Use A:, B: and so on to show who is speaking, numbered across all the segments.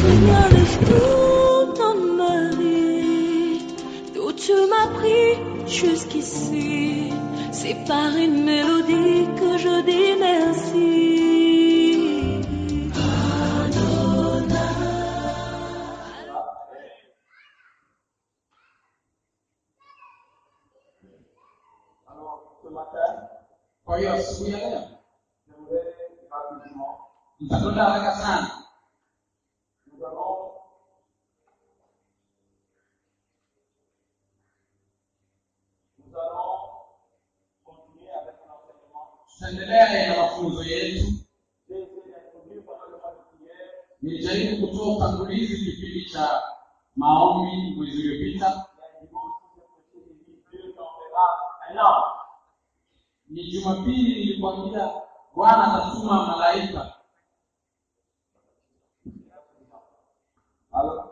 A: Seigneur, laisse tout dans ma vie, d'où tu m'as pris jusqu'ici. C'est par une mélodie que je dis merci.
B: Alors, ce matin,
C: kwa hiyo asubuhi ya leo
B: j'aimerais rapidement,
C: nitakwenda haraka sana
B: nous allons nous allons continuer avec l'enseignement.
C: tutaendelea na mafunzo yetu
B: J'ai essayé d'introduire pendant le mois de prière
C: nilijaribu kutoa utangulizi kipindi cha maombi mwezi uliopita
B: Il y a un dimanche où j'ai prêché, j'ai dit Dieu t'enverra un ange.
C: ni jumapili nilikwambia bwana atatuma malaika
B: Alors,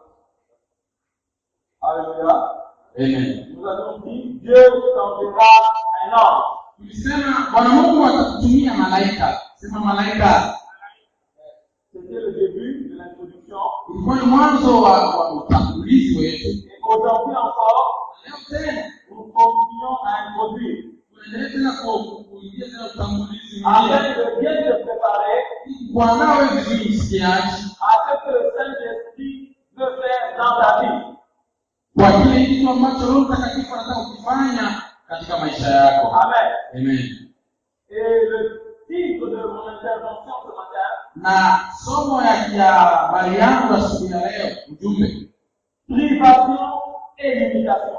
B: Alléluia.
C: Amen.
B: Nous avons dit Dieu t'enverra un ange.
C: tulisema bwana mungu atakutumia malaika sema malaika
B: C'était le début de l'introduction.
C: ilikuwa ni mwanzo wa, wa utangulizi wetu
B: Et aujourd'hui encore,
C: leo tena
B: nous continuons à introduire.
C: tunaendelea tena ku- kuingia tena utangulizi mwingine
B: Afin de bien te préparer
C: kuandaa wewe vizuri msikiaji
B: à ce que le Saint-Esprit veut faire dans ta vie.
C: kwa kile kitu ambacho roho mtakatifu anataka kukifanya katika maisha yako
B: Amen.
C: amen
B: Et le titre de mon intervention ce matin,
C: na somo ya ya habari yangu asubuhi ya leo ujumbe
B: privation et limitation.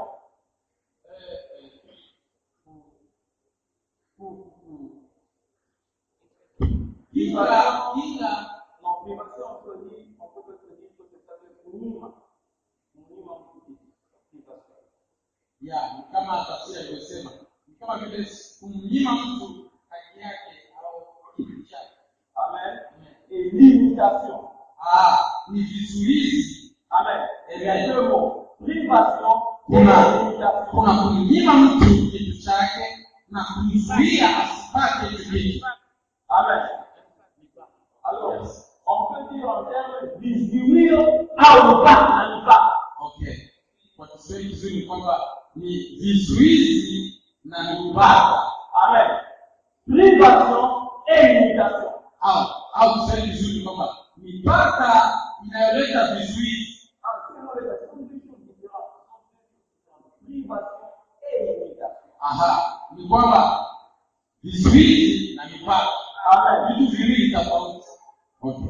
C: kila kila
B: Non, privation, on peut dire, on peut se dire que c'est avec Mounima. Mounima Mouti. Privation.
C: ya ni kama tafsiri alivyosema ni kama vile kumnyima mtu haki yake au kitu chake
B: Amen. Et limitation.
C: Ah, ni vizuizi
B: Amen. Il y a deux mots. Privation et
C: kuna
B: limitation.
C: kuna kumnyima mtu kitu chake na kumzuia asipate hicho kitu
B: Amen. Alors, on peut dire en termes disminuir au bas, à pas.
C: okay kwa kiswahili kizuri ni kwamba ni vizuizi na mipaka
B: Amen. Privation et limitation.
C: au au kiswahili kizuri ni kwamba mipaka inayoleta vizuizi
B: En ce moment, les sont deux choses différentes. Privation et limitation.
C: aha ni kwamba vizuizi na mipaka
B: Amen.
C: vitu viwili tofauti okay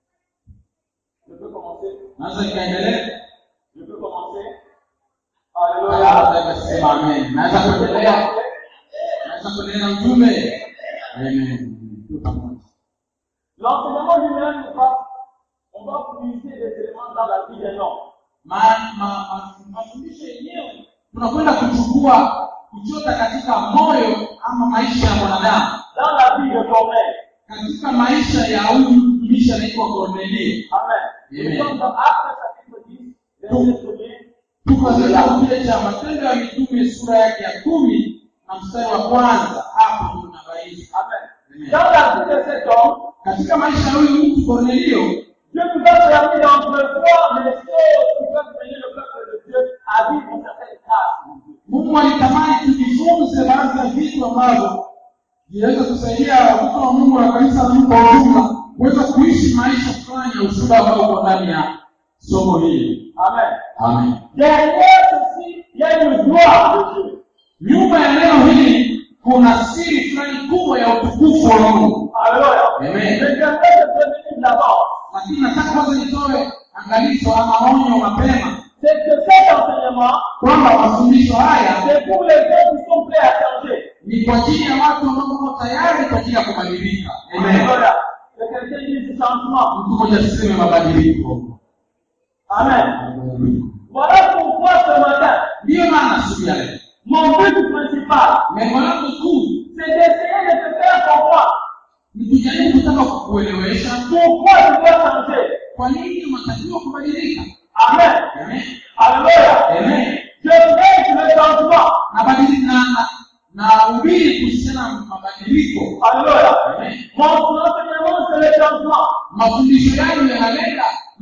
B: Je peux commencer.
C: naweza nikaendelea
B: Je peux commencer.
C: Haya,
B: Alléluia.
C: naweza kusema amen naweza kuendelea naweza kuendelea na ujumbe amen Tuko pamoja.
B: L'enseignement lui-même, on va, on va puiser des éléments dans la vie des hommes.
C: Ma- ma- ma- mafundisho yenyewe tunakwenda kuchukua kuchota katika moyo ama maisha ya mwanadamu
B: Dans la vie de Corneille.
C: katika maisha ya huyu mtumishi anaitwa kornelio
B: Amen.
C: Amen.
B: Nous sommes dans Actes chapitre 10, verset 1er.
C: tuko katika kile cha matendo ya mitume sura yake ya kumi na mstari wa kwanza hapo tunabaini
B: Amen.
C: Amen.
B: Dans la vie de cet homme,
C: katika maisha ya huyu mtu kornelio
B: Dieu nous a permis d'entrevoir les choses qui peuvent mener le peuple de Dieu à vivre certaines grâces.
C: mungu alitamani tujifunze baadhi ya vitu ambavyo vinaweza kusaidia watoto wa mungu na kanisa la mungu kwa ujumla kuweza kuishi maisha fulani ya ushuhuda ambao uko ndani ya somo hili
B: Amen.
C: amen
B: Derrière ceci, il y a une gloire de Dieu.
C: nyuma ya neno hili kuna siri fulani kubwa ya utukufu wa mungu
B: Alléluia.
C: Amen.
B: Mais j'aimerais te prévenir d'abord.
C: lakini nataka kwanza nitoe angalizo ama onyo mapema
B: C'est que cet enseignement,
C: kwamba mafundisho haya
B: c'est pour les gens qui sont prêts à changer.
C: ni kwa ajili ya watu ambao wako tayari kwa ajili ya kubadilika amen
B: Alléluia. Que quelqu'un dise du changement.
C: mtu mmoja asiseme mabadiliko
B: Amen. Voilà pourquoi ce matin,
C: ndiyo maana siku ya leo
B: mon but principal,
C: lengo langu kuu
B: c'est d'essayer de te faire comprendre
C: ni kujaribu kutaka kukuelewesha
B: pourquoi tu dois changer.
C: kwa nini unatakiwa kubadilika
B: Amen.
C: Amen.
B: Alléluia.
C: Amen.
B: Je prêche le changement.
C: na badili na na na ubiri kuhusiana na mabadiliko
B: Alléluia.
C: Amen.
B: Mon enseignement, c'est le changement.
C: mafundisho yangu yanalenga mabadiliko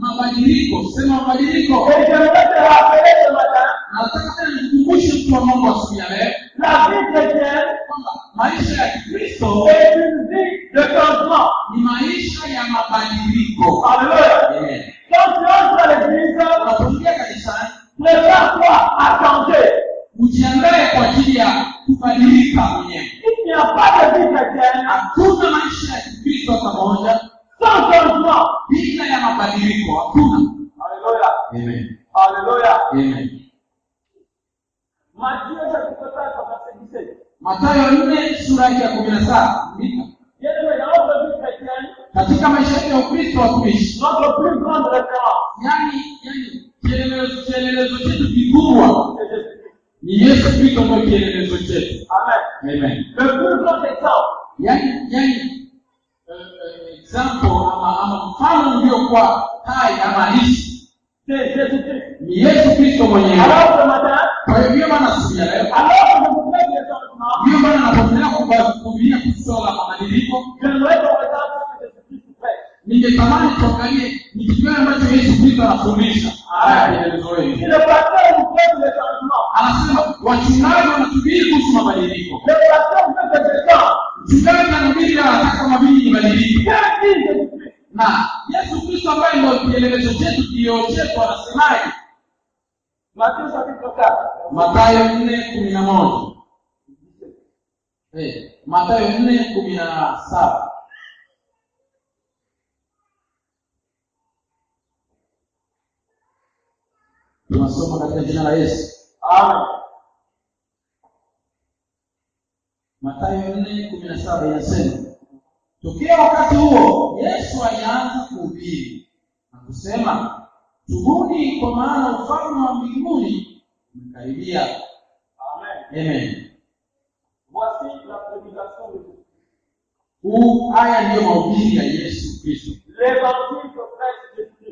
C: mabadiliko sema mabadiliko
B: Et j'aimerais te rappeler ce matin,
C: na nataka tena nikukumbushe mtu wa mungu asubuhi ya leo
B: la vie chrétienne
C: kwamba maisha ya kikristo
B: est une vie de changement.
C: ni maisha ya mabadiliko
B: Alléluia.
C: Amen.
B: Quand tu entres à l'église,
C: unapoingia kanisani
B: prépare-toi à changer.
C: ujiandae kwa ajili ya kubadilika mwenyewe
B: Il n'y a pas de vie chrétienne
C: hakuna maisha ya kikristo hata moja
B: sans changement.
C: bila ya mabadiliko hakuna
B: Alléluia.
C: Amen.
B: Alléluia.
C: Amen.
B: Matthieu chapitre 4, verset 17.
C: matayo nne sura yake ya kumi na saba Andika.
B: Bien aimé, dans notre vie chrétienne,
C: katika maisha yetu ya ukristo watumishi
B: notre plus grande référence,
C: yani yani kielelezo kielelezo chetu kikubwa
B: c'est Jésus-Christ.
C: ni yesu kristo ndio kielelezo chetu
B: Amen.
C: Amen.
B: Le plus grand exemple,
C: yani yani eh, eh, example ama ama mfano uliokuwa hai ama halisi
B: c'est Jésus-Christ.
C: ni yesu kristo mwenyewe
B: Alors ce matin,
C: kwa hiyo ndiyo maana siku ya leo
B: alors que je vous fais des changements,
C: ndiyo maana napoendelea kuba- kuhubiria kuhusu swala la mabadiliko
B: j'aimerais qu'on regarde ce que Jésus-Christ fait.
C: ningetamani tuangalie ni kitu gani ambacho yesu kristo anafundisha haya kielelezo
B: Si
C: hili
B: le pasteur nous fait des changements,
C: anasema wachungaji wanasubiri kuhusu mabadiliko
B: le pasteur veut que je change.
C: mchungaji anahubiri anataka mabili ibadilike
B: Qu'est-ce dit Jésus-Christ
C: na yesu kristo ambaye ndio kielelezo chetu kioo chetu anasemaje
B: Matthieu chapitre 4.
C: matayo nne kumi na moja Eh, matayo nne kumi na saba tunasoma katika jina la yesu
B: Amen.
C: matayo nne kumi na saba inasema tokea wakati huo yesu alianza kuhubiri na kusema tubuni kwa maana ufalme wa mbinguni umekaribia
B: Amen.
C: amen
B: Voici la prédication de Jésus.
C: huu haya ndiyo mahubiri ya yesu kristo
B: L'évangile que prêche Jésus-Christ.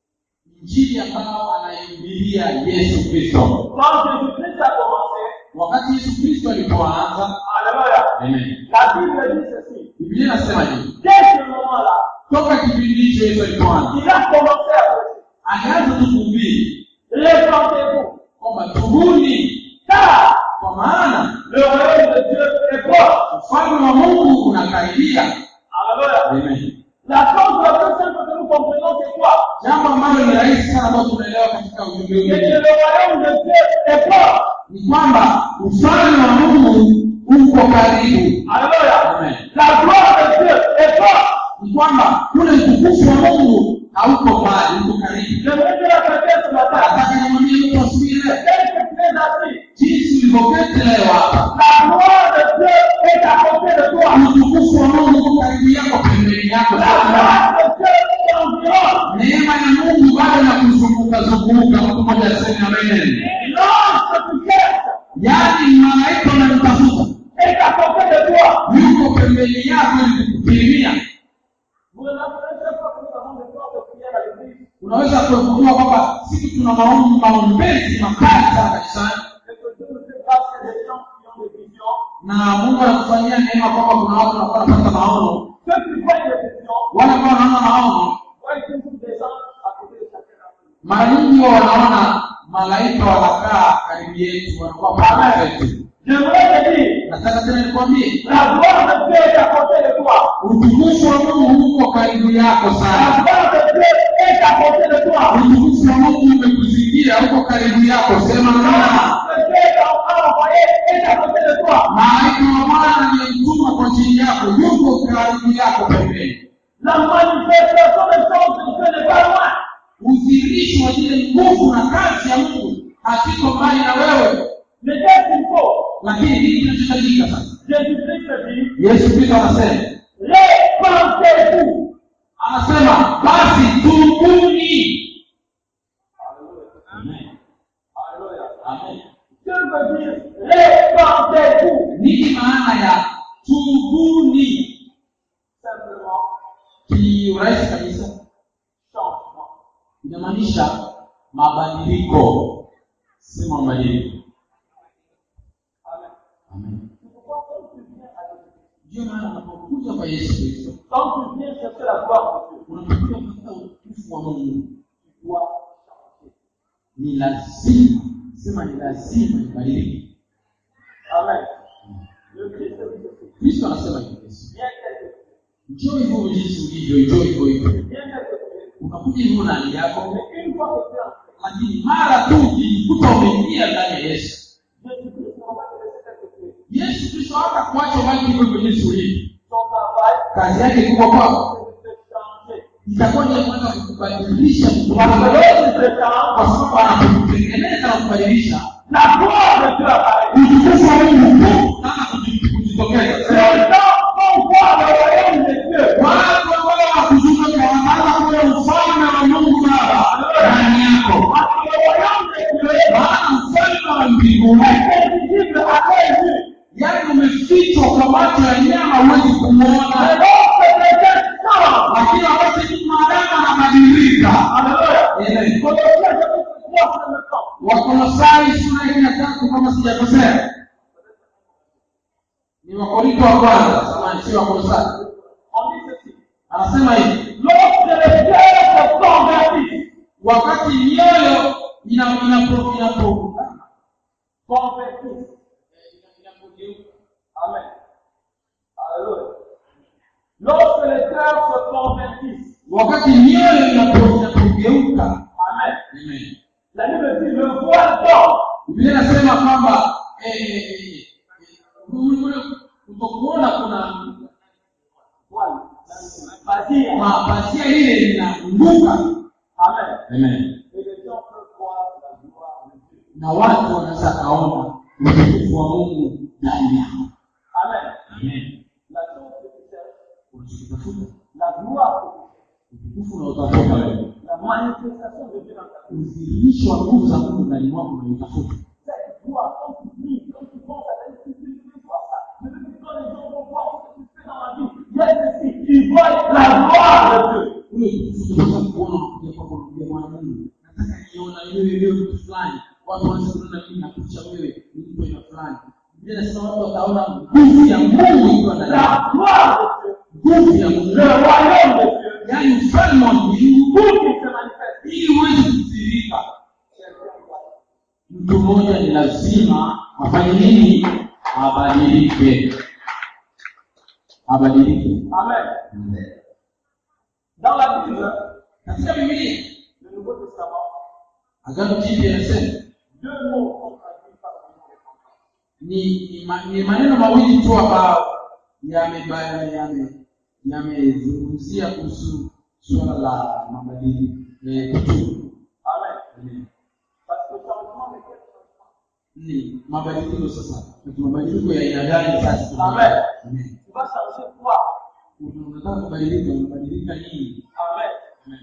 C: injili ambayo anaihubiria yesu kristo
B: Quand Jésus-Christ a commencé,
C: wakati yesu kristo alipoanza
B: Alléluia.
C: amen
B: La Bible dit ceci.
C: biblia inasema hivi
B: Dès ce moment-là,
C: toka kipindi hicho yesu alipoanza
B: il a commencé à prêcher.
C: alianza tu kuhubiri
B: Répentez-vous.
C: kwamba tubuni
B: Car
C: kwa maana
B: le royaume de Dieu est proche.
C: ufalme wa mungu unakaribia
B: Alléluia.
C: amen
B: La chose la plus simple que nous comprenons, c'est quoi
C: jambo ambalo ni rahisi sana ambayo tunaelewa katika ujumbe
B: C'est que
C: huu
B: le royaume de Dieu est proche.
C: ni kwamba ufalme wa mungu uko karibu
B: Alléluia.
C: amen
B: La gloire de Dieu est proche.
C: ni kwamba ule utukufu wa mungu hauko mbali uko karibu
B: J'aimerais que la chrétienne ce matin,
C: nataka nimwambie mtu asubuhi leo
B: tel que tu es assis,
C: jinsi ulivyoketi leo hapa
B: la gloire de Dieu est à côté de toi.
C: utukufu wa mungu uko karibu yako pembeni yako
B: La gloire de Dieu t'environne.
C: neema ya mungu bado na kuzunguka zunguka mtu mmoja aseme amen
B: L'ange que tu cherches
C: yaani malaika unamtafuta
B: est à côté de toi.
C: yuko pembeni yako ili kukukirimia
B: Vous remarquerez chaque fois que nous avons des temps de prière à l'église,
C: unaweza kuegundua kwamba siku tuna maombi maombezi makali sana kanisani
B: et que Dieu nous fait grâce à des gens qui ont des visions.
C: na mungu anakufanyia neema kwamba kuna watu wanakuwa wanapata maono
B: Ceux qui voient des visions,
C: wale ambao wanaona maono
B: voient toujours des anges à côté de chacun d'entre nous.
C: mara nyingi huwa wanaona malaika wanakaa karibu yetu wanakuwa pamoja yetu
B: J'aimerais te dire,
C: nataka tena nikwambie
B: la gloire de Dieu est à côté de toi.
C: utukufu wa mungu uko karibu yako
B: La
C: sana
B: gloire de Dieu est à côté de toi.
C: utukufu wa mungu umekuzingira uko karibu yako sema nana
B: L'ange que Dieu a envoyé est à côté de toi.
C: malaika wa bwana aliyemtuma kwa ajili yako yuko karibu yako pembeni
B: La manifestation des choses de Dieu n'est pas loin.
C: udhihirisho wa zile nguvu na kazi ya mungu hakiko mbali na wewe
B: Mais qu'est-ce qu'il faut
C: lakini hili kinachohitajika sasa
B: Jésus-Christ dit,
C: yesu kristo anasema
B: répentez-vous.
C: anasema basi tubuni Amen.
B: Alléluia.
C: Amen.
B: Dieu veut dire, répentez-vous.
C: nini maana ya tubuni
B: Simplement,
C: kiurahisi kabisa
B: changement.
C: inamaanisha mabadiliko sema mabadiliko
B: Amen.
C: Amen.
B: C'est pourquoi quand tu viens à Jésus,
C: ndio maana unapokuja kwa yesu kristo
B: quand tu viens chercher la gloire de Dieu,
C: unapokuja kutafuta utukufu wa mungu
B: tu doit changer.
C: ni lazima sema ni lazima ibadilike
B: Amen. Le Christ de Jésus,
C: kristo anasema hivi Yesu,
B: bien tel que tu
C: njoo hivyo jinsi ulivyo njoo hivyo hivyo
B: es, bien tel que tu es.
C: unakuja hivyo na hali yako
B: Mais une fois que tu es entré,
C: lakini mara tu ukijikuta umeingia ndani ya yesu
B: Jésus-Christ ne va pas te laisser tel que tu es.
C: yesu kristo hata kuacha ubaki hivyo hivyo jinsi ulivyo
B: Son travail,
C: kazi yake kubwa kwako
B: c'est de te changer.
C: itakuwa ni ya kwanza kukubadilisha mtu
B: Parce
C: wako
B: que lorsqu'il te change,
C: kwa sababu anapokutengeneza na kubadilisha
B: la gloire de Dieu apparaît.
C: utukufu wa mungu tu sasa kuji- kujitokeza
B: Les gens vont voir le royaume de Dieu.
C: watu ambao wakuzunguka wanaanza kuona ufalme wa mungu baba ndani yako
B: Parce que le royaume de Dieu
C: maana ufalme wa mbinguni
B: est invisible à l'œil nu.
C: yaani umefichwa kwa macho ya nyama huwezi
B: Mais
C: kumwona
B: lorsque quelqu'un change,
C: lakini wakati mtu maadamu anabadilika
B: Alléluia.
C: Amen.
B: Colossiens chapitre 3, c'est le temps.
C: wakolosai sura hii ya tatu kama sijakosea ni wakorinto wa kwanza samani si wakolosai
B: On dit ceci.
C: anasema hivi
B: Lorsque les cœurs se convertissent,
C: wakati mioyo ina- inapo- inapo-
B: convertissent. Amen. Alléluia. Lorsque les cœurs se convertissent,
C: wakati mioyo inapo- inapogeuka
B: Amen.
C: Amen.
B: La Bible dit le voile d'or
C: biblia inasema kwamba eh, eh, eh, eh, ule- ule kutokuona kuna
B: voile, Basia.
C: mapazia ile linaanguka
B: Amen.
C: Amen.
B: Et les gens peuvent voir la gloire de Dieu.
C: na watu wanaweza kaona utukufu wa mungu ndani yao
B: Amen.
C: Amen.
B: La chose que tu cherches,
C: unachokitafuta
B: la gloire que tu cherches,
C: utukufu unaotafuta wewe
B: la manifestation de Dieu dans ta vie.
C: udhihirisho wa nguvu za mungu ndani mwako unaotafuta
B: Cette gloire, quand tu pries, quand tu penses à ta vie, tu tu veux voir ça. Je veux que quand les gens vont voir ce que tu fais dans la vie, il y a ceci, ils voient la gloire de Dieu.
C: ule utukufu tunaweza kuona unakuja kwako unakuja bwana mungu nataka niona wewe leo mtu fulani watu wanaweza kuona mimi nakucha wewe ni mtu aina fulani biblia inasema watu wataona nguvu ya mungu ikiwa ndani yako
B: La gloire de Dieu,
C: nguvu ya mungu
B: le royaume de Dieu,
C: yaani ufalme wa mbingu
B: tout qui se manifeste.
C: ili uweze kudhihirika
B: Quelqu'un doit
C: mtu mmoja ni lazima afanye nini abadilike abadilike
B: Amen. Dans la Bible,
C: katika bibilia
B: le Nouveau Testament,
C: agano jipya inasema
B: deux mots sont traduits par le mot repentance.
C: ni, ni, ma, ni maneno mawili tu ambayo yameba- yame- yamezungumzia kuhusu suala la mabadiliko eh, kutubu
B: Amen. Parce que changement n'est quel changement
C: ni mabadiliko sasa ni mabadiliko ya aina gani sasa
B: Amen.
C: Amen.
B: Tu vas changer quoi
C: Una- unataka kubadilika unabadilika nini
B: Amen.
C: Amen.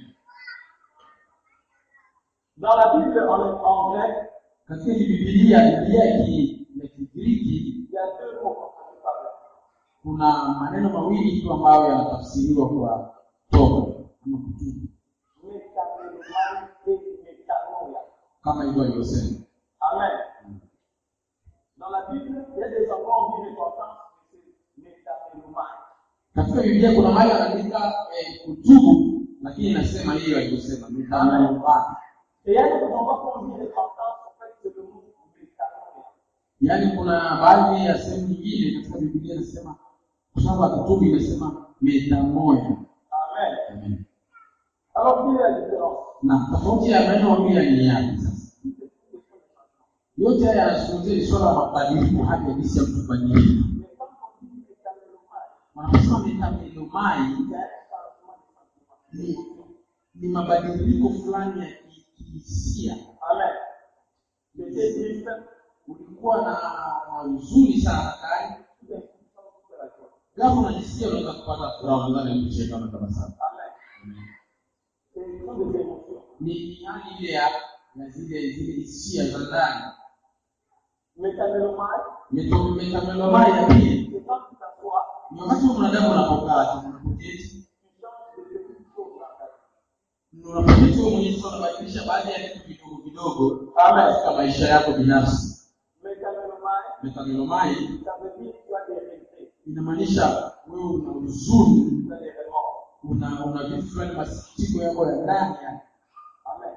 B: Dans la Bible en, en grec,
C: katika hii bibilia bibilia ya ki- ya kigiriki
B: il y a deux mots qu'on traduit par là.
C: kuna maneno mawili tu ambayo yanatafsiriwa kwa toba ama kutubu
B: Métanomai et métanoia.
C: kama hivyo alivyosema
B: Amen. Dans la Bible, il y a des endroits où on dit repentance, mais c'est métanomai.
C: katika biblia kuna mahali anaandika eh, kutubu lakini inasema hiyo alivyosema mitanombani
B: Et il y a d'autres endroits où on dit repentance, en fait, c'est le mot métanoia.
C: yaani kuna baadhi ya sehemu nyingine katika biblia inasema kwa sababu ya kutubu inasema metamoya
B: Amen.
C: Amen.
B: Alors, quelle est la différence
C: na tofauti ya maneno mawili ni yapi sasa yote haya yanazungumzia ni swala la mabadiliko hadi ya jinsi ya mtu kubadilika
B: Mais quand on dit métanomai,
C: wanaposema metamelomai
B: il y a un changement de sentiment.
C: ni, ni mabadiliko fulani ya ki- kihisia
B: Amen. J'étais triste,
C: ulikuwa na na huzuni sana tayari
B: tout d'un coup, sans toute la joie.
C: ghafla unajisikia unaweza kupata furaha unaweza na kucheka na tabasamu
B: Amen. Ce sont des émotions.
C: ni ni hali ile ya ya zile zile hisia za ndani
B: Métanomai,
C: Meto- metamelomai ya pili
B: c'est quand tu t'assois,
C: ni wakati wa mwanadamu unapokaa tu unapoketi
B: tu changes de petites choses dans ta vie.
C: unapoketi wewe mwenyewe sasa unabadilisha baadhi ya vitu vidogo vidogo
B: Amen.
C: katika maisha yako binafsi
B: Métanomai,
C: metamelomai
B: ça veut dire que tu as des regrets,
C: inamaanisha wewe una huzuni
B: tu as des remords.
C: una una vitu fulani masikitiko yako ya ndani ya
B: Amen.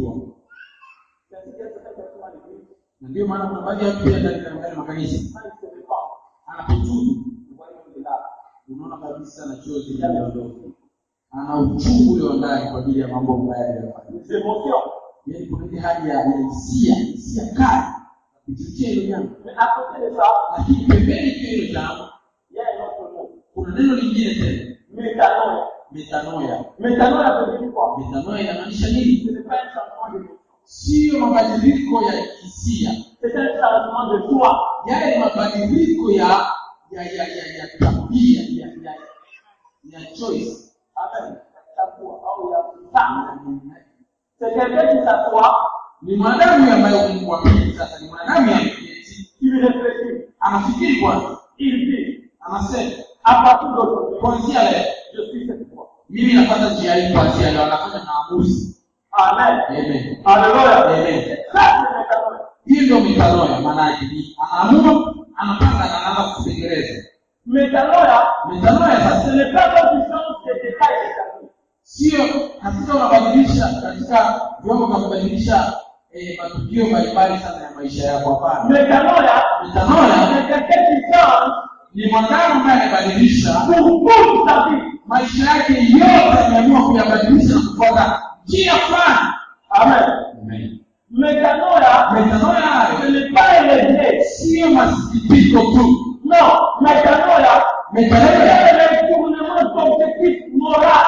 C: kupitwa
B: C'est ainsi qu'il y a certaines personnes à l'église,
C: na ndio maana kuna baadhi ya watu pia ndani ndani ya makanisa
B: quand ils se répandent,
C: anapotubu
B: vous voyez même des larmes.
C: unaona kabisa na chozi
B: Il y a des
C: linaondoka
B: émotions.
C: ana uchungu ule wa ndani kwa ajili ya mambo mabaya aliyofanya
B: Des émotions.
C: yaani kuna ile hali ya ya hisia hisia kali kuchochea hilo jambo
B: Mais à côté de ça,
C: lakini pembeni pia hilo jambo
B: il y a un autre mot.
C: kuna neno lingine tena
B: Métanoïa.
C: metanoia
B: Métanoïa veut dire quoi
C: metanoia inamaanisha nini
B: Ce n'est pas un changement d'émotion.
C: siyo mabadiliko ya hisia
B: C'est un changement de soi.
C: yale ni mabadiliko ya ya ya ya ya tabia ya ya ya choice
B: Amen. Chaque fois, ah oui, ah oui. Ça, C'est quelqu'un qui s'assoit,
C: ni mwanadamu ambaye Mungu wa pili sasa ni mwanadamu ameketi
B: il réfléchit,
C: anafikiri kwanza
B: il dit,
C: anasema
B: à partir d'aujourd'hui,
C: kuanzia leo
B: je suis cette voix.
C: mimi napata njia hii kuanzia leo anafanya maamuzi
B: Amen.
C: amen
B: Alléluia.
C: Amen.
B: Ça, c'est métanoïa.
C: hiyo ndio metanoia maana yake ni anaamua anapanga na anaanza kutekeleza
B: Métanoïa,
C: metanoia
B: ce
C: sasa
B: n'est pas comme tu changes des détails de ta vie.
C: sio katika unabadilisha katika vyombo vya kubadilisha eh, matukio mbalimbali sana ya maisha yako hapana
B: Métanoïa,
C: metanoia
B: c'est quelqu'un qui change
C: ni mwanadamu ambaye amebadilisha
B: pour toute sa vie.
C: maisha yake yote ameamua kuyabadilisha na kufuata njia fulani
B: Amen.
C: Amen.
B: Métanoïa,
C: metanoia
B: ce
C: hayo
B: n'est pas un regret.
C: sio masikitiko tu
B: Non, métanoïa,
C: metanoia
B: c'est un retournement d'objectif moral.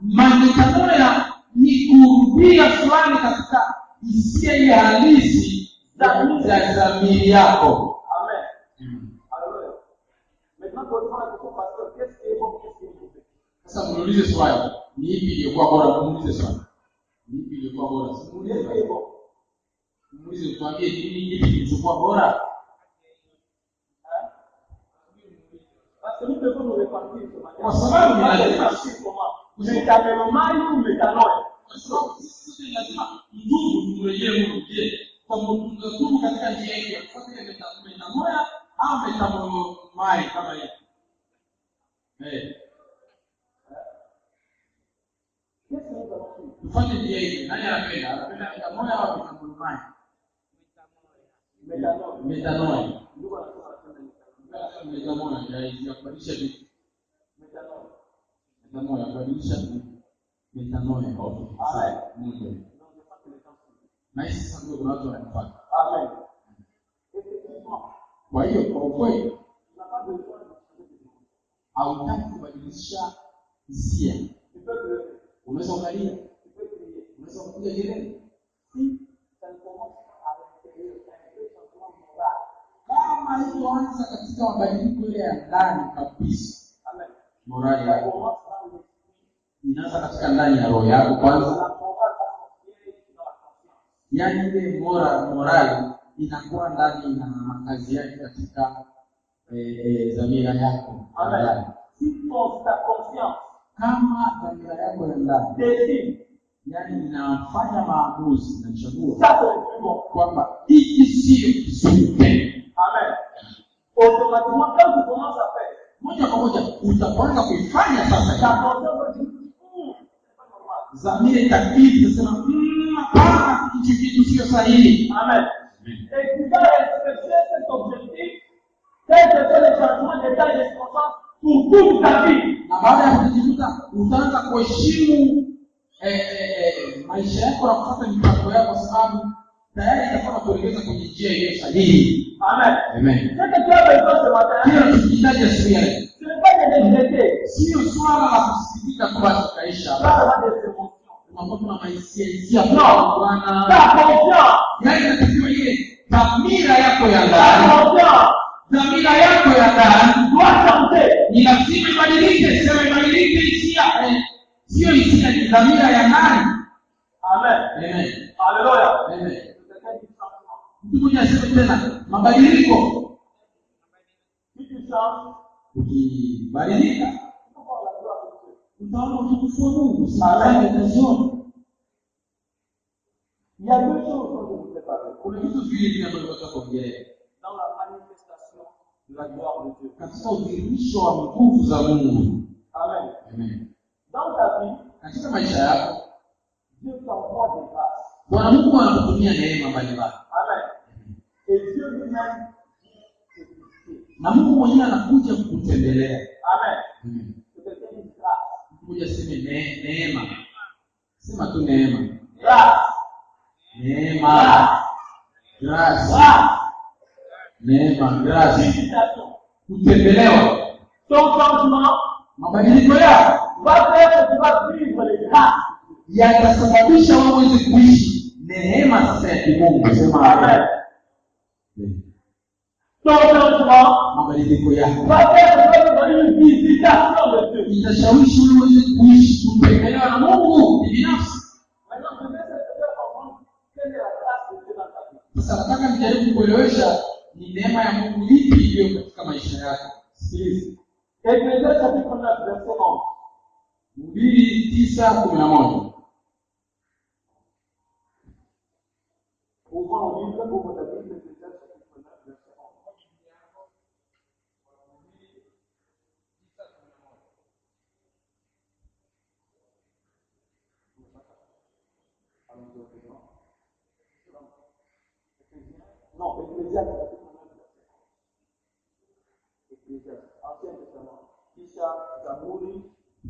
C: metanoia ni kurudia fulani katika hisia ile halisi za za dhamiri yako
B: Amen. Alléluia. Maintenant, posez-moi la question, pasteur, qu'est-ce qui est bon, qu'est-ce qui est mauvais
C: sasa muulize swali ni ipi iliyokuwa bora muulize swali ni ipi iliyokuwa bora Si muulize
B: Qu'est-ce qui est
C: swali.
B: bon
C: muulize tuambie nini kipi kilichokuwa bora
B: Hein Parce que nous devons nous repentir ce matin.
C: Kwa sababu ni
B: Pas de
C: lazima.
B: repentir comment Métanoïa ou métanoïa
C: kwa sababu sisi sote ni lazima ndugu tumrejee Mungu. Je, kwamba tunatubu katika njia hii ya kufuata ile meta- metanoia au metamomai kama hivi? Eh,
B: Qu'est-ce que nous allons faire
C: tufanye njia hii. Nani anapenda? Anapenda metanoia au metamomai?
B: Métanoïa.
C: Metanoia.
B: Nous allons faire la
C: Metanoia ya ya kubadilisha vitu.
B: Métanoïa.
C: Metanoia kubadilisha vitu. Metanoia. Okay. Sawa. Mungu.
B: Donc, je pense que les temps suivent.
C: Na hisi sasa ndio kuna watu wanafuata.
B: Amen. Effectivement,
C: Kwa hiyo kwa ukweli
B: tu n'as pas besoin de changer de vie.
C: hautaki kubadilisha hisia.
B: Tu peux pleurer,
C: Unaweza ukalia,
B: tu peux crier.
C: unaweza kupiga kelele.
B: Si ça ne commence pas à l'intérieur, c'est un vrai changement moral.
C: Kama ilivyoanza katika mabadiliko ile ya ndani kabisa,
B: Amen.
C: morali
B: Ça
C: yako
B: commence dans l'esprit.
C: inaanza katika ndani ya roho yako
B: La
C: kwanza,
B: morale va s'inspirer dans la conscience.
C: yaani ile mora morali inakuwa ndani na makazi yake katika eh, eh, dhamira yako ya ndani.
B: Amen. Si ton, ta conscience
C: Kama dhamira yako ya ndani,
B: décide,
C: yaani inafanya maamuzi, inachagua
B: ça c'est le plus bon.
C: kwamba hiki sio kizuri tena,
B: Amen. Automatiquement, quand tu commences à faire,
C: moja kwa moja utapoanza kuifanya sasa
B: ta
C: hivi
B: conscience va dire, Hum, c'est pas normal.
C: dhamira itakiri itasema "Mm, hapana hichi kitu sio sahihi
B: Amen. Et tu vas respecter cet objectif, quel que soit le changement d'état et de circonstance pour toute ta vie.
C: na baada ya kujikuta utaanza kuheshimu eh, eh, eh, maisha yako na kufuata mipango yako kwa sababu tayari itakuwa nakuelekeza kwenye njia iliyo sahihi
B: Amen.
C: amen
B: Ce que tu as besoin ce matin,
C: hiyo tukihitaji asubuhi ya leo
B: ce n'est pas de regretter,
C: sio swala la kusikitika tu basi ukaisha
B: pas avoir des émotions.
C: unakuwa tuna mahisia hisia
B: No.
C: bwana
B: Ta confiance,
C: yaani inatakiwa ile dhamira yako ya
B: ta
C: ndani
B: confiance
C: dhamira yako ya ndani
B: doit changer.
C: ni lazima ibadilike sema ibadilike hisia eh, sio hisia ni dhamira ya ndani
B: Amen.
C: amen
B: Alléluia.
C: amen
B: C'est quelqu'un qui changement.
C: mtu mmoja aseme tena mabadiliko
B: Si tu changes,
C: ukibadilika
B: tu peux voir la gloire de Dieu.
C: utaona utukufu wa mungu sasa utaziona
B: Il y a deux choses dont je voudrais parler.
C: kuna vitu viwili vile ambavyo tunataka kuongelea
B: Dans la manifestation de la gloire de Dieu.
C: katika udhihirisho wa nguvu za mungu
B: Amen.
C: amen
B: Dans ta vie,
C: katika maisha yako
B: Dieu t'envoie des grâces.
C: bwana mungu anakutumia neema mbalimbali
B: Amen. Et Dieu lui-même dit te visiter.
C: na mungu mwenyewe anakuja kukutembelea
B: Amen.
C: Amen.
B: Que quelqu'un dise grâce.
C: kuja seme ne, neema sema tu neema
B: Grâce.
C: neema grace
B: Grâce.
C: neema grace
B: Visitation.
C: kutembelewa
B: Ton changement
C: mabadiliko yako
B: va faire que tu vas vivre les grâces.
C: yatasababisha wewe uweze kuishi neema sasa ya kimungu sema
B: Amen.
C: amen.
B: Ton changement
C: mabadiliko yako
B: va faire que tu vas vivre une visitation de Dieu.
C: itashawishi wewe uweze kuishi kutembelewa na mungu binafsi
B: Maintenant, je vais te faire comprendre quelle est la grâce de Dieu dans ta vie.
C: sasa nataka nijaribu kuelewesha ni neema ya mungu ipi iliyo katika maisha yako sikiliza
B: Éphésiens chapitre 9, verset 11.
C: mbili tisa kumi na moja
B: Ouvrons le livre, ouvre ta Bible, Éphésiens chapitre 9, verset 11. Allons-y au présent. Éphésiens- Non, Éphésiens chapitre 9, verset 11. Éphésiens, Ancien Testament. Kisha, Zaburi,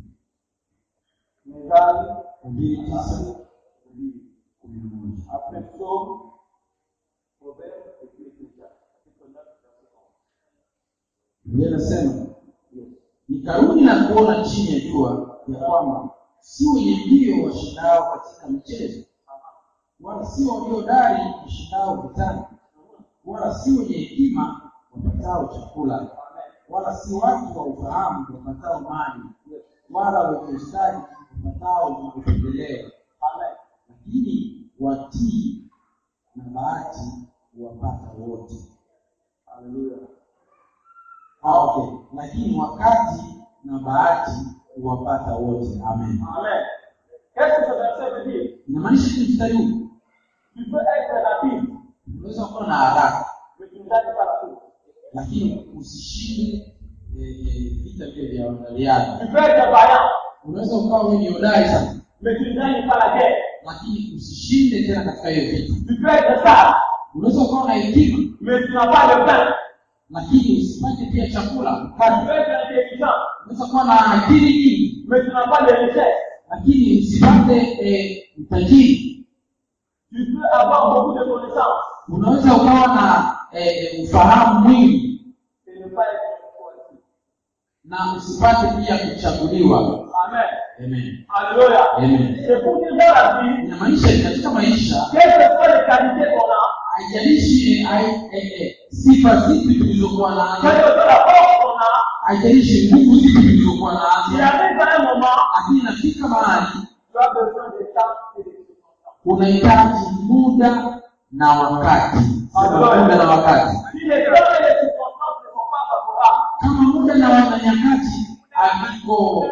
B: Mezali,
C: mbili tisa
B: Zaburi.
C: kumi na moja
B: Après Psaume, Proverbe et puis Ecclésiaste, chapitre 9, verset 11.
C: biblia inasema
B: Yes.
C: nikarudi na kuona chini ya jua ya kwamba si wenye mbio washindao katika michezo wala si waliodari washindao vitani wala si wenye hekima wapatao chakula wala si watu wa ufahamu wapatao mali wala wenye ustadi wapatao upendeleo
B: Amen.
C: lakini watii na bahati wapata wote
B: Alléluia.
C: Ah, okay. lakini wakati na bahati huwapata wote amen
B: Amen. Qu'est-ce que ce verset veut dire
C: inamaanisha ni mstari huu
B: Tu peux être rapide,
C: unaweza kuwa na haraka
B: mais tu ne gagnes pas la course.
C: lakini usishinde eh, eh, vita vile vya wanariadha
B: Tu peux être vaillant,
C: unaweza ukawa wewe ni hodari sana
B: mais tu ne gagnes pas la guerre.
C: lakini usishinde tena katika hiyo vita
B: Tu peux être sage,
C: unaweza ukawa na hekima
B: mais tu n'as pas de pain.
C: lakini usipate pia chakula
B: Tu
C: upate
B: peux être intelligent,
C: unaweza kuwa na akili nyingi
B: mais tu n'as pas de richesse.
C: lakini usipate eh, utajiri
B: Tu peux avoir beaucoup de connaissances
C: unaweza ukawa na eh, ufahamu mwingi
B: et ne pas être choisi.
C: na usipate pia kuchaguliwa
B: Amen.
C: amen
B: Alléluia.
C: Amen.
B: C'est pour dire dans la vie,
C: inamaanisha katika maisha
B: quelles que soient les qualités qu'on a,
C: haijalishi eh, hai- eh, eh, sifa zipi tulizokuwa
B: quelle
C: nazo
B: que soit la force qu'on a,
C: haijalishi nguvu zipi tulizokuwa
B: il
C: nazo
B: arrive à un moment,
C: lakini inafika mahali
B: tu as besoin de temps et de circonstances.
C: unahitaji muda na wakati Sema muda na wakati
B: Si les temps et les circonstances ne sont pas favorables,
C: kama muda na wa- na nyakati haviko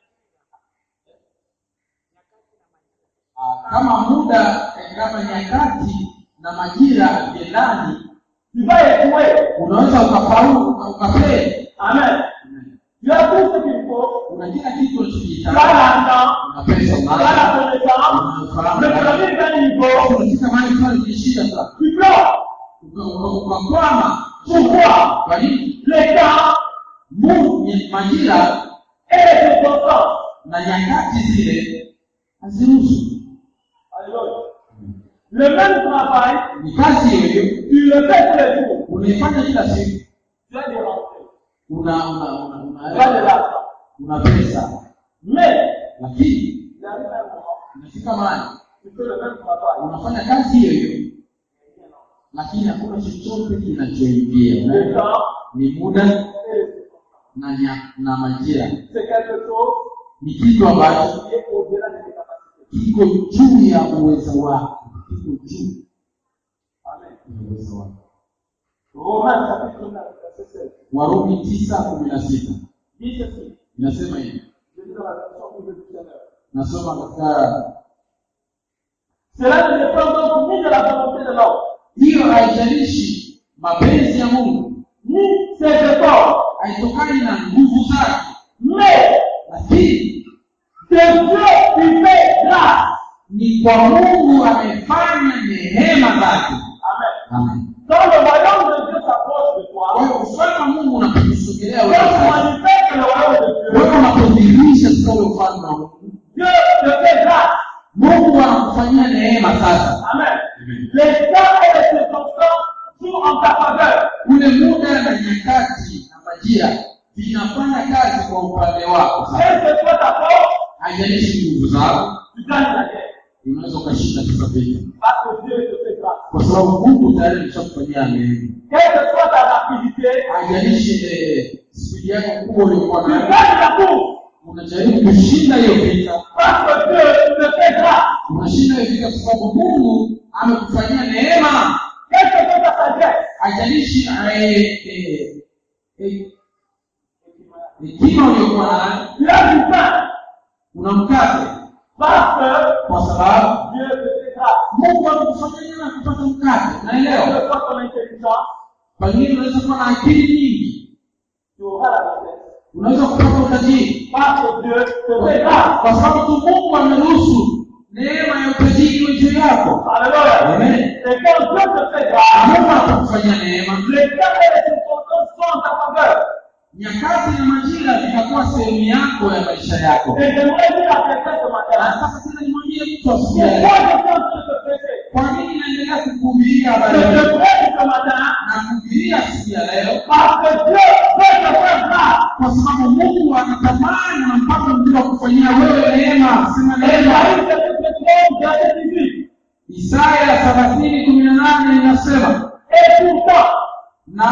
C: Ah, kama muda eh, kama nyakati na majira haviendani
B: tu vas échouer.
C: unaweza ukafaulu uka- ukafeli
B: Amen. Tu as tout ce qu'il faut.
C: una kila kitu
B: Tu as
C: unachokihitaji
B: l'argent,
C: una pesa
B: tu as
C: unayo
B: la connaissance,
C: unafahamu
B: mais tu arrives à un niveau,
C: unafika mahali fulani ukishinda sasa
B: tu pleures.
C: uka- uka- ukakwama
B: Pourquoi
C: kwa nini
B: Les temps
C: Mungu nye- majira
B: et les circonstances.
C: na nyakati zile haziruhusu
B: Alléluia. Le même travail,
C: ni kazi hiyo hiyo
B: tu le fais tous les jours.
C: unaifanya kila siku
B: Tu as des rentrées,
C: una una una
B: tu as de
C: una,
B: l'argent.
C: una pesa
B: Mais,
C: lakini
B: il arrive un moment,
C: inafika mahali
B: tu fais le même travail.
C: unafanya kazi hiyo hiyo lakini hakuna chochote kinachoingia
B: Le temps
C: ni muda
B: et les circonstances.
C: na nya, na majira
B: C'est quelque chose
C: ni kitu ambacho
B: qui est au-delà de tes capacités.
C: kiko juu ya uwezo wako kiko juu
B: Amen.
C: ya uwezo wako
B: Romains chapitre 9, verset 16.
C: warumi tisa kumi na sita
B: Dit ceci.
C: inasema hivi
B: Je lis dans la version Bible du Seigneur.
C: nasoma katika
B: Cela ne dépend donc ni de la volonté de l'homme,
C: hiyo haijalishi mapenzi ya mungu
B: ni ses efforts,
C: haitokani na nguvu zake
B: mais
C: lakini
B: de Dieu qui fait grâce.
C: ni kwa mungu amefanya
B: Les temps et les circonstances jouent en ta faveur.
C: ule muda na nyakati na majira vinafanya kazi kwa upande wako sasa
B: Quelle que soit ta force,
C: haijalishi nguvu zako
B: tu gagnes la guerre.
C: unaweza ukashinda sasa vita
B: Parce que Dieu te fait grâce.
C: kwa sababu mungu tayari ameshakufanyia neema
B: Quelle que soit ta rapidité,
C: haijalishi eh, spidi yako kubwa uliokuwa
B: tu
C: nayo
B: gagnes la course.
C: unajaribu kushinda hiyo vita
B: Parce que Dieu te fait grâce.
C: unashinda hiyo vita kwa sababu mungu amekufanyia neema
B: Quelle que soit ta sagesse,
C: haijalishi eh, eh, eh, hekima uliokuwa nayo
B: tu as du pain.
C: una mkate
B: Parce que
C: kwa sababu
B: Dieu te fait grâce.
C: mungu amekufanyia neema kupata mkate
B: Quelle
C: naelewa
B: que soit ton intelligence,
C: pengine unaweza kuwa na akili nyingi
B: tu auras la richesse.
C: unaweza kupata utajiri
B: Parce que Dieu te fait grâce.
C: kwa sababu tu mungu ameruhusu neema ya utajiri iwe juu yako
B: Alléluia.
C: Amen.
B: Et quand Dieu te fait
C: Na
B: grâce,
C: mungu atakufanyia neema
B: les temps et les circonstances sont en ta faveur.
C: nyakati na majira vitakuwa sehemu yako ya maisha yako
B: Et j'aimerais dire à quelqu'un ce
C: Na
B: matin,
C: sasa tena nimwambie mtu asubuhi ya
B: pourquoi
C: leo,
B: je suis en train de te prêcher
C: kwa nini naendelea kukuhubiria
B: Je
C: habari hii
B: te prêche ce matin
C: na kuhubiria siku ya leo
B: parce que Dieu veut te faire grâce.
C: kwa sababu mungu anatamani na mpaka mzuri wa kufanyia wewe neema sema
B: Et
C: neema
B: Marie, c'est ce que verset 18.
C: isaya thelathini kumi na nane inasema
B: Et pourtant,
C: na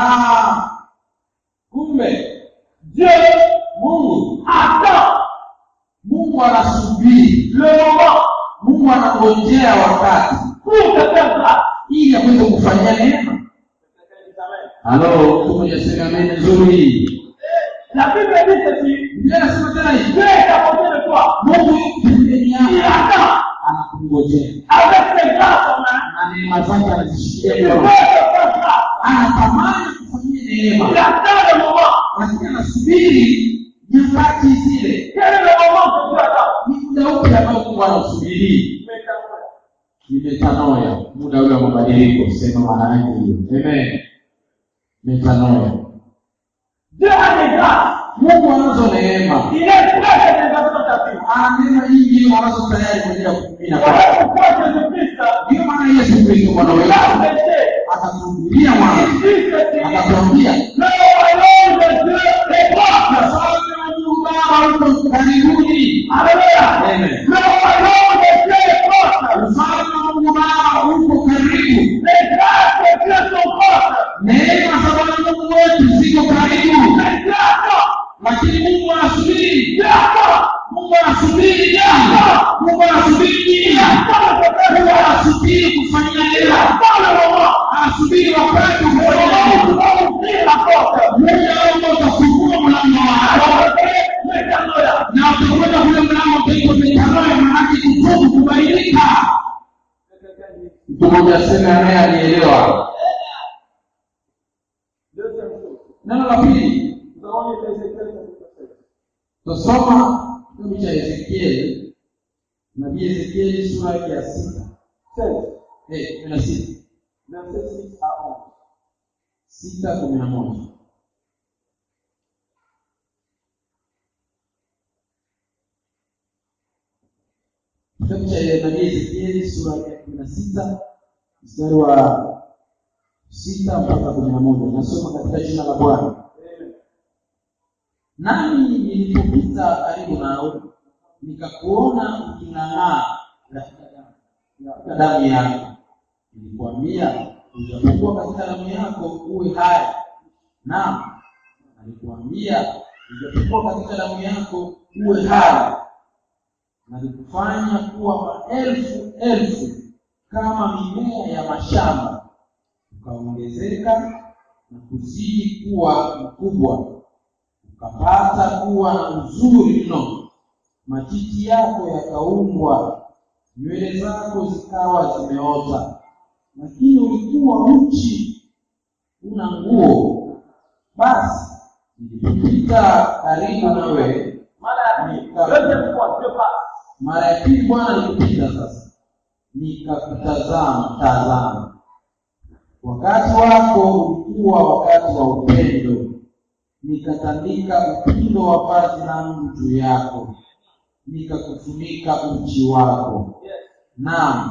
C: kumbe
B: Dieu
C: mungu
B: attend
C: mungu anasubiri
B: le moment
C: mungu anangojea wakati
B: pour te faire grâce.
C: ili aweze kufanyia neema halo mtu mmoja sema ameni nzuri
B: La Bible dit ceci,
C: biblia anasema tena hivi
B: Dieu est à côté de toi.
C: mungu yuko pembeni
B: Il
C: yako
B: attend
C: anakungojea
B: avec ses grâces en main.
C: na neema zake
B: Il
C: anazishikia
B: veut te
C: mkono
B: faire grâce.
C: anatamani kufanyia neema
B: Il attend le moment.
C: lakini anasubiri nyakati zile
B: Quel est le moment que Dieu attend
C: ni muda upi ambao mungu anasubiri metanoya muda ule wa mabadiliko sema maana yake hiyo amen metanoya
B: Dieu a des grâces.
C: mungu anazo neema
B: Il est prêt à les dans ta vie.
C: ana neema nyingi anazo tayari kwa ajili ya kukumina
B: Voilà
C: kwake
B: pourquoi Jésus-Christ,
C: ndiyo maana yesu kristo bwana
B: il
C: wetu
B: a prêché.
C: akatuhubiria
B: Il
C: mwana
B: dit ceci.
C: akatuambia
B: Le royaume de Dieu est proche.
C: ufalme wa mungu baba uko karibuni
B: Alléluia.
C: Amen.
B: Le royaume de Dieu est proche.
C: ufalme wa mungu baba uko karibu
B: Les grâces de Dieu sont proches.
C: neema za bwana mungu wetu ziko karibu
B: Mais Dieu attend.
C: lakini mungu anasubiri
B: Dieu attend.
C: mungu anasubiri jambo mungu anasubiri nini
B: Il attend de te faire
C: mungu
B: grâce.
C: anasubiri kufanyia
B: Il
C: neema
B: attend le moment.
C: anasubiri wakati
B: Le
C: ufanye
B: moment où tu
C: neema
B: vas ouvrir la porte.
C: muda ambao utafungua mlango wako
B: Alors, Alléluia.
C: na utakwenda kule mlango utaitwa metanoya maanake kutubu kubadilika mtu mmoja aseme anaye alielewa
B: Deuxième chose.
C: neno la pili
B: Nous avons lu Ézéchiel chapitre 7.
C: tusoma kitabu cha ezekieli nabii ezekieli sura yake ya sita
B: 16,
C: eh, kumi na sita
B: verset 6 à 11.
C: sita kumi na moja kitabu cha nabii ezekieli sura yake ya kumi na sita mstari wa sita mpaka kumi na moja nasoma katika jina la bwana
B: Amen.
C: nami nilipopita karibu nawe nikakuona uking'ang'aa katika damu- katika damu yako nilikwambia ujapokuwa katika damu yako uwe hai naam nalikuambia ujapokuwa katika damu yako uwe hai nalikufanya kuwa maelfu elfu kama mimea ya mashamba ukaongezeka na kuzidi kuwa mkubwa ukapata kuwa na uzuri mno matiti yako yakaumbwa nywele zako zikawa zimeota lakini ulikuwa uchi una nguo basi nilipopita karibu nawe
B: Mara ya pili. Deuxième fois, Dieu passe.
C: mara ya pili bwana alikupita sasa nikakutazama tazama wakati wako ulikuwa wakati wa upendo nikatandika upindo wa vazi langu juu yako nikakufunika uchi wako
B: Yes.
C: naam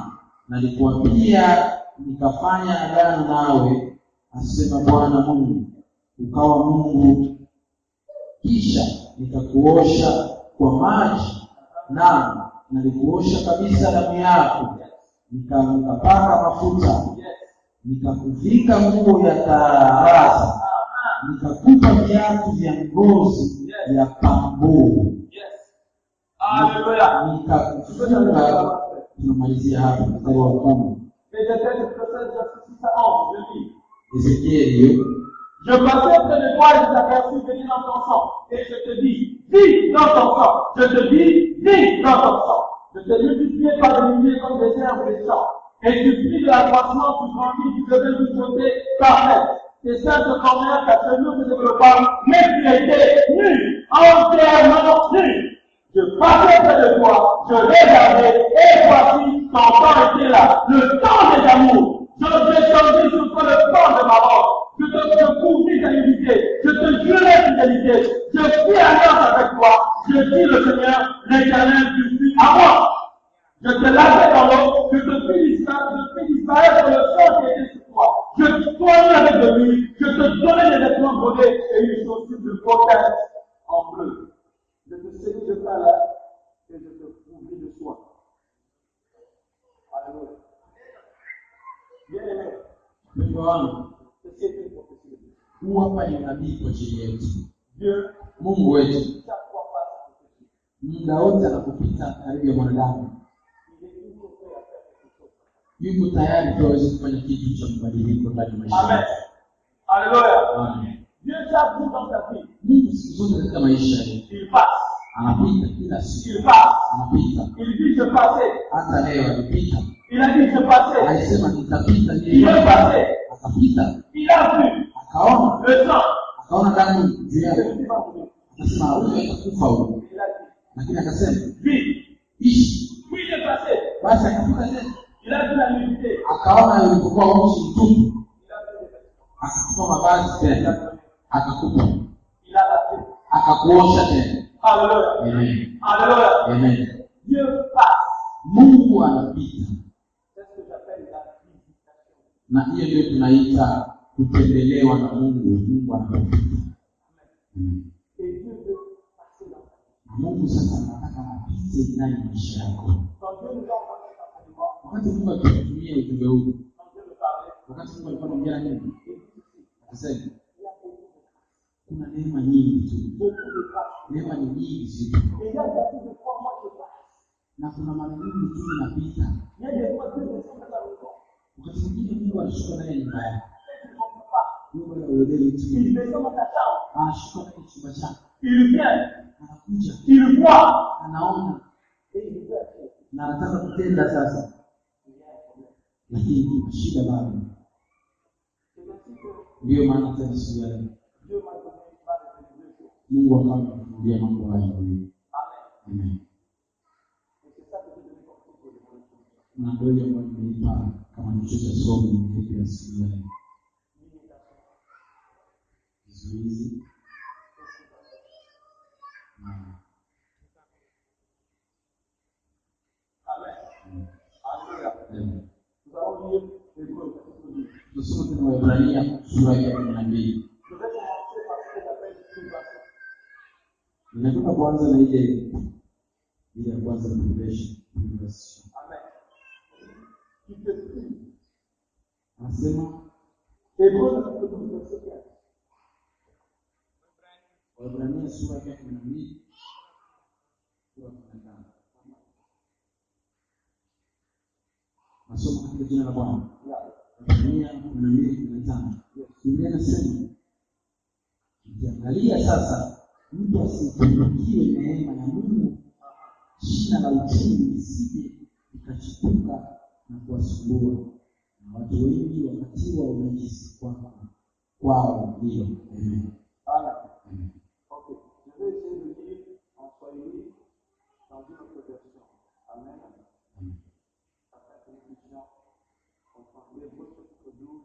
C: nalikuapia nikafanya agano nawe asema bwana mungu ukawa mungu kisha nikakuosha kwa maji na nalikuosha kabisa damu yako nika- nikapaka mafuta nikakuvika nguo ya taaraza nikakupa viatu vya ngozi ya pambuu
B: Yes. Alléluia.
C: nikakufunga tunamalizia hapa mstari wa kumi
B: Ézéchiel 16, verset 6 à 11, je lis.
C: ezekieli
B: Je passais près de toi et je t'aperçus venir dans ton sang. Et je te dis, vis dans ton sang. Je te dis, vis dans ton sang. Je t'ai multiplié par des milliers comme des herbes des champs. Et tu pris de l'accroissement, tu grandis, tu devais nous sauter parfaite. Tes seins se formèrent, ta chevelure se développa, mais tu étais nu, entièrement nu. Je passais près de toi, je regardais, et voici, ton temps était là, le temps des amours. Je descendis sur toi le temps de ma mort. Je te je couvris ta nudité, je te jurais fidélité, je fis alliance avec toi, je dis le Seigneur, l'éternel, tu suis à moi. Je te lavais dans l'eau, je te fis disparaître, je fis disparaître le sang qui était sur toi. Je te soignais avec de l'huile, je te donnais des vêtements brodés et une chaussure de brocante en bleu. Je te saisis de ta là et je te couvris de soie. Alléluia. Bien aimé,
C: mpendo wangu
B: ceci est une prophétie de Dieu.
C: huu hapa ni unabii kwa ajili yetu
B: Dieu,
C: mungu wetu
B: chaque fois passe sa prophétie.
C: muda wote anapopita karibu ya mwanadamu
B: Il est toujours prêt à faire quelque chose.
C: yuko tayari tu aweze kufanya kitu cha mabadiliko ndani ya maisha
B: Amen.
C: yetu.
B: Alléluia.
C: Amen.
B: Dieu, chaque jour dans sa vie,
C: mungu siku zote katika maisha yetu
B: il passe.
C: anapita kila siku
B: Il passe.
C: anapita
B: Il dit je passais.
C: hata leo alipita
B: Il a dit je passais.
C: alisema nitapita
B: Il
C: ndiyo
B: est passé.
C: akapita
B: Il a vu
C: akaona
B: le sang.
C: akaona damu juu
B: Je
C: yake
B: ne suis pas venu.
C: akasema huyu atakufa huyu
B: Il a dit
C: lakini akasema
B: vis.
C: ishi
B: Puis il est passé.
C: basi akapita tena
B: Il a vu la nudité.
C: akaona ulipokuwa uchi mtupu
B: Il a vu les vêtements.
C: akachukua mavazi tena akakupa
B: Il a passé.
C: akakuosha tena
B: Alléluia.
C: Amen.
B: Alléluia.
C: Amen.
B: Dieu passe.
C: mungu anapita
B: C'est ce que j'appelle la visitation.
C: na hiyo ndio tunaita kutembelewa na mungu mungu anapita Mm.
B: Et Dieu veut passer dans ta vie.
C: na mungu sasa anataka apite ndani ya maisha yako
B: Quand Dieu nous a envoyé cet enseignement,
C: wakati mungu akitutumia ujumbe huu
B: quand Dieu nous parlait,
C: wakati mungu alikuwa anaongea na mimi
B: il dit ceci.
C: akasema
B: Il y a beaucoup de grâce.
C: kuna neema nyingi tu
B: Beaucoup de grâce.
C: neema ni nyingi zipo
B: Et il y a beaucoup de fois, moi, je passe.
C: na kuna mara nyingi tu inapita
B: Il y a des fois, Dieu descend dans ta maison.
C: wakati mwingine mungu anashuka ndani ya nyumba yako
B: Et tu ne comprends pas.
C: mungu anauelewi tu
B: Il descend dans ta chambre.
C: anashuka ndani ya chumba chako
B: Il vient.
C: anakuja
B: Il voit.
C: anaona
B: Et il veut agir.
C: na anataka kutenda sasa
B: Il y a un problème.
C: lakini kuna shida bado
B: C'est ainsi que
C: ndiyo maana tena siku ya leo
B: Dieu m'a donné m'a révélé deux choses.
C: mungu akawa amefunulia mambo haya mawili
B: Amen.
C: amen
B: Et c'est ça que je devais comprendre pour les gens.
C: na ndio hiyo ambayo nimeipa kama kichwa cha somo yetu ya siku ya leo
B: L'imitation.
C: kizuizi na
B: Amen. Alléluia.
C: Amen.
B: Nous allons lire Hébreu chapitre 12.
C: tusome tena Waebrania sura ya kumi na mbili
B: Je vais commencer par ce que j'appelle privation.
C: ninatoka kwanza na ile ile ya kwanza privation privation
B: Amen. Qui te prive.
C: anasema
B: Hébreu chapitre 12, verset 15.
C: Waebrania sura ya kumi na mbili sura ya kumi na tano nasoma katika jina la Bwana Waebrania kumi na mbili kumi na tano Biblia inasema ukiangalia sasa mtu asipungukiwe neema ya Mungu shina la uchumi lisije likachipuka na kuwasumbua na watu wengi wakatiwa unajisi kwako kwao ndiyo Amen.
B: Amen.
C: Amen.
B: Ok. Je vais essayer de lire en Swahili dans une autre version. Amen.
C: Amen.
B: Afin que nous puissions comprendre. Hébreu chapitre 12.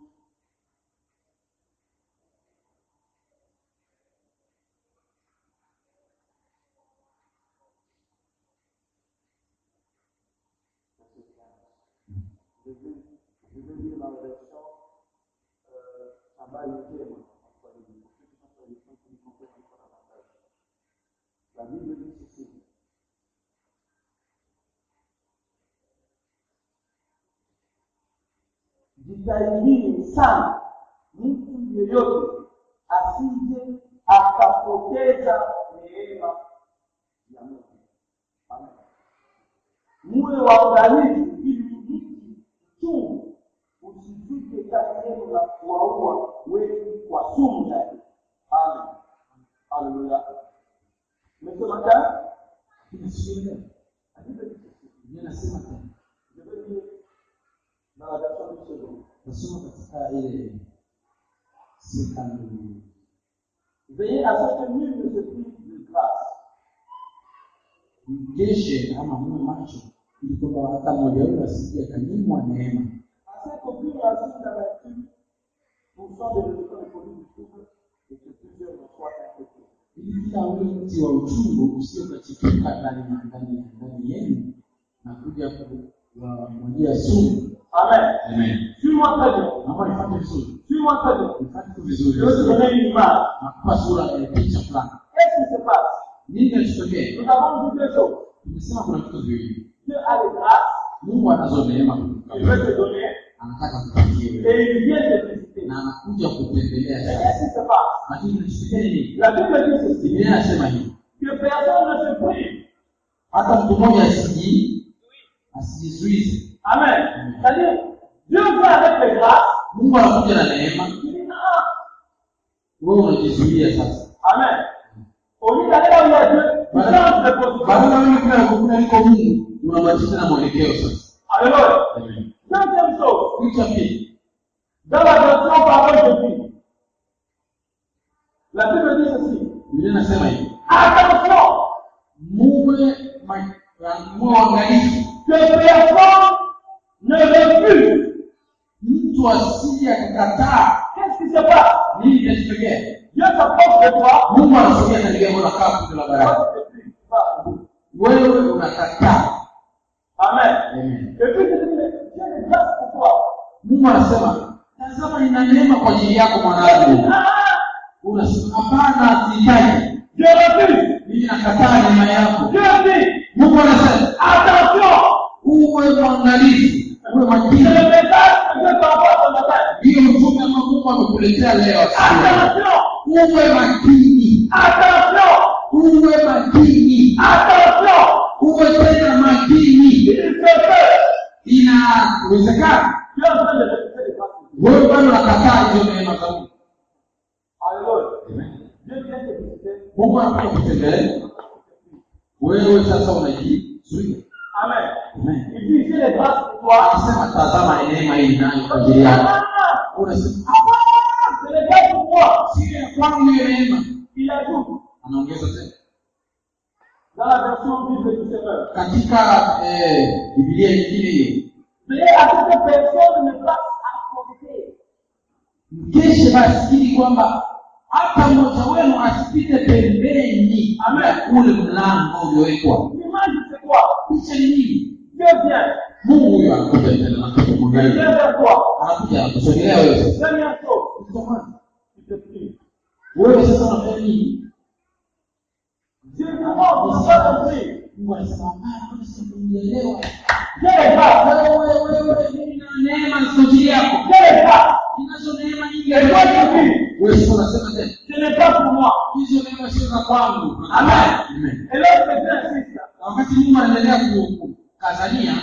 B: Verset 15. Je vais, je vais lire dans la version euh, Shabbat Yékem, en Swahili, pour ceux qui sont sur les choses qui comprennent encore davantage. La Bible dit ceci. Jitahidini sana mtu yeyote asije akapoteza neema ya Mungu. Amen. Muwe waangalifu ili mti mchungu usifike kati yenu na kuwaua wengi kwa sumu yake. Amen. Haleluya. Umesema tena?
C: Kinasikia
B: Andika hicho kitu.
C: Biblia inasema tena.
B: Je vais lire dans la version du second.
C: Nasoma katika ile second
B: Veillez à ce que nul ne se prive de grâce.
C: mgeshe ama muwe macho ili kwamba hata mmoja wenu asije akanyimwa neema
B: afin qu'aucune racine d'amertume poussant des résultats de produits du trouble et que plusieurs en soient infectés.
C: ili kila ule mti wa uchungu usio kachipuka ndani ndani ndani yenu na kuja kuwamwagia sumu
B: Amen.
C: amen
B: Suis-moi très bien.
C: naomba nifate vizuri
B: Suis-moi très bien.
C: nifate tu
B: Je
C: vizuri
B: vais te donner une image.
C: nakupa sura ya picha fulani
B: Qu'est-ce qui se passe
C: nini kinachotokea
B: Nous avons vu deux choses.
C: tumesema kuna vitu viwili
B: Dieu a les grâces,
C: mungu anazo neema
B: il veut te donner,
C: anataka kupatie
B: et
C: wewe
B: il vient te visiter.
C: na anakuja kutembelea
B: Mais
C: sasa
B: qu'est-ce qui se passe
C: lakini kinachotokea ni nini
B: La Bible dit ceci
C: biblia inasema hivi
B: que personne ne se prive.
C: hata mtu mmoja asiji asijizuize
B: Amen. C'est-à-dire, Dieu vient avec les grâces,
C: mungu anakuja na neema
B: il dit ah,
C: wewe unajizuia sasa
B: Amen. Au lieu d'aller là où il y a Dieu, tu changes de position.
C: badala wewe kila kukuna liko mungu unabadilisha na mwelekeo sasa
B: Alléluia.
C: Amen.
B: Deuxième chose,
C: kitu cha pili
B: dans la version parole de vie, la Bible dit ceci.
C: biblia inasema hivi
B: Attention,
C: muwe ma- muwe waangalifu
B: que personne ne refuse.
C: mtu asije akakataa
B: Qu'est-ce qui se passe
C: nini kinachotokea
B: Dieu s'approche de toi.
C: mungu anasogea katika eneo la kaa kundi la baraka
B: toi, tu te prives. Va.
C: wewe unakataa
B: Amen.
C: Amen.
B: Et puis, tu dis, mais Dieu est grâce pour toi.
C: mungu anasema tazama nina neema kwa ajili yako mwanadamu
B: Ah,
C: unasema hapana sihitaji
B: Dieu refuse.
C: mimi nakataa neema yako
B: Dieu dit,
C: mungu anasema
B: attention,
C: uwe mwangalifu uwe
B: c'est
C: makini
B: le message que Dieu t'envoie ce matin.
C: hiyo mtume ambao mungu amekuletea leo asubuhi.
B: Attention,
C: uwe makini
B: attention,
C: uwe makini
B: attention.
C: uwe tena makini
B: Il se peut.
C: inawezekana
B: Dieu est en train de refuser les grâces.
C: wewe bado unakataa hizo neema za mungu
B: Alléluia. Dieu vient te visiter.
C: mungu anakuja kutembelea wewe sasa unajizuia
B: Amen.
C: Amen.
B: Il dit, j'ai les grâces pour toi.
C: akisema tazama neema hii nayo kwa ajili yako
B: Ah,
C: unasema
B: c'est les grâces pour moi.
C: sio ya kwangu hiyo neema
B: Il ajoute
C: anaongeza tena
B: dans la version Bible du Seigneur.
C: katika eh, bibilia nyingine hiyo
B: Veillez à ce que personne ne passe à côté.
C: mkeshe basi ili kwamba hata mmoja wenu asipite pembeni
B: Amen.
C: ya ule mlango uliowekwa
B: L'image, c'est quoi
C: picha ni nini
B: Dieu vient.
C: mungu huyo anakuja tena anakuja
B: Il vient
C: kumwangalia
B: vers toi.
C: anakuja anakusogelea wewe sasa
B: Première chose,
C: Kitu cha kwanza,
B: tu te prives.
C: wewe sasa unafanya nini
B: Dieu dit, non, tu ne pas compris.
C: mungu anasema hapana mbona sasa unielewa
B: J'ai les grâces.
C: wewe wewe mimi na neema ziko ajili yako
B: J'ai les grâces.
C: ninazo neema nyingi
B: Et toi, tu dis,
C: wewe sasa unasema tena
B: ce n'est pas pour moi.
C: hizo neema sio za kwangu
B: Amen.
C: Amen.
B: Et l'autre, Dieu insiste.
C: Na wakati mungu anaendelea ku- ku- kukazania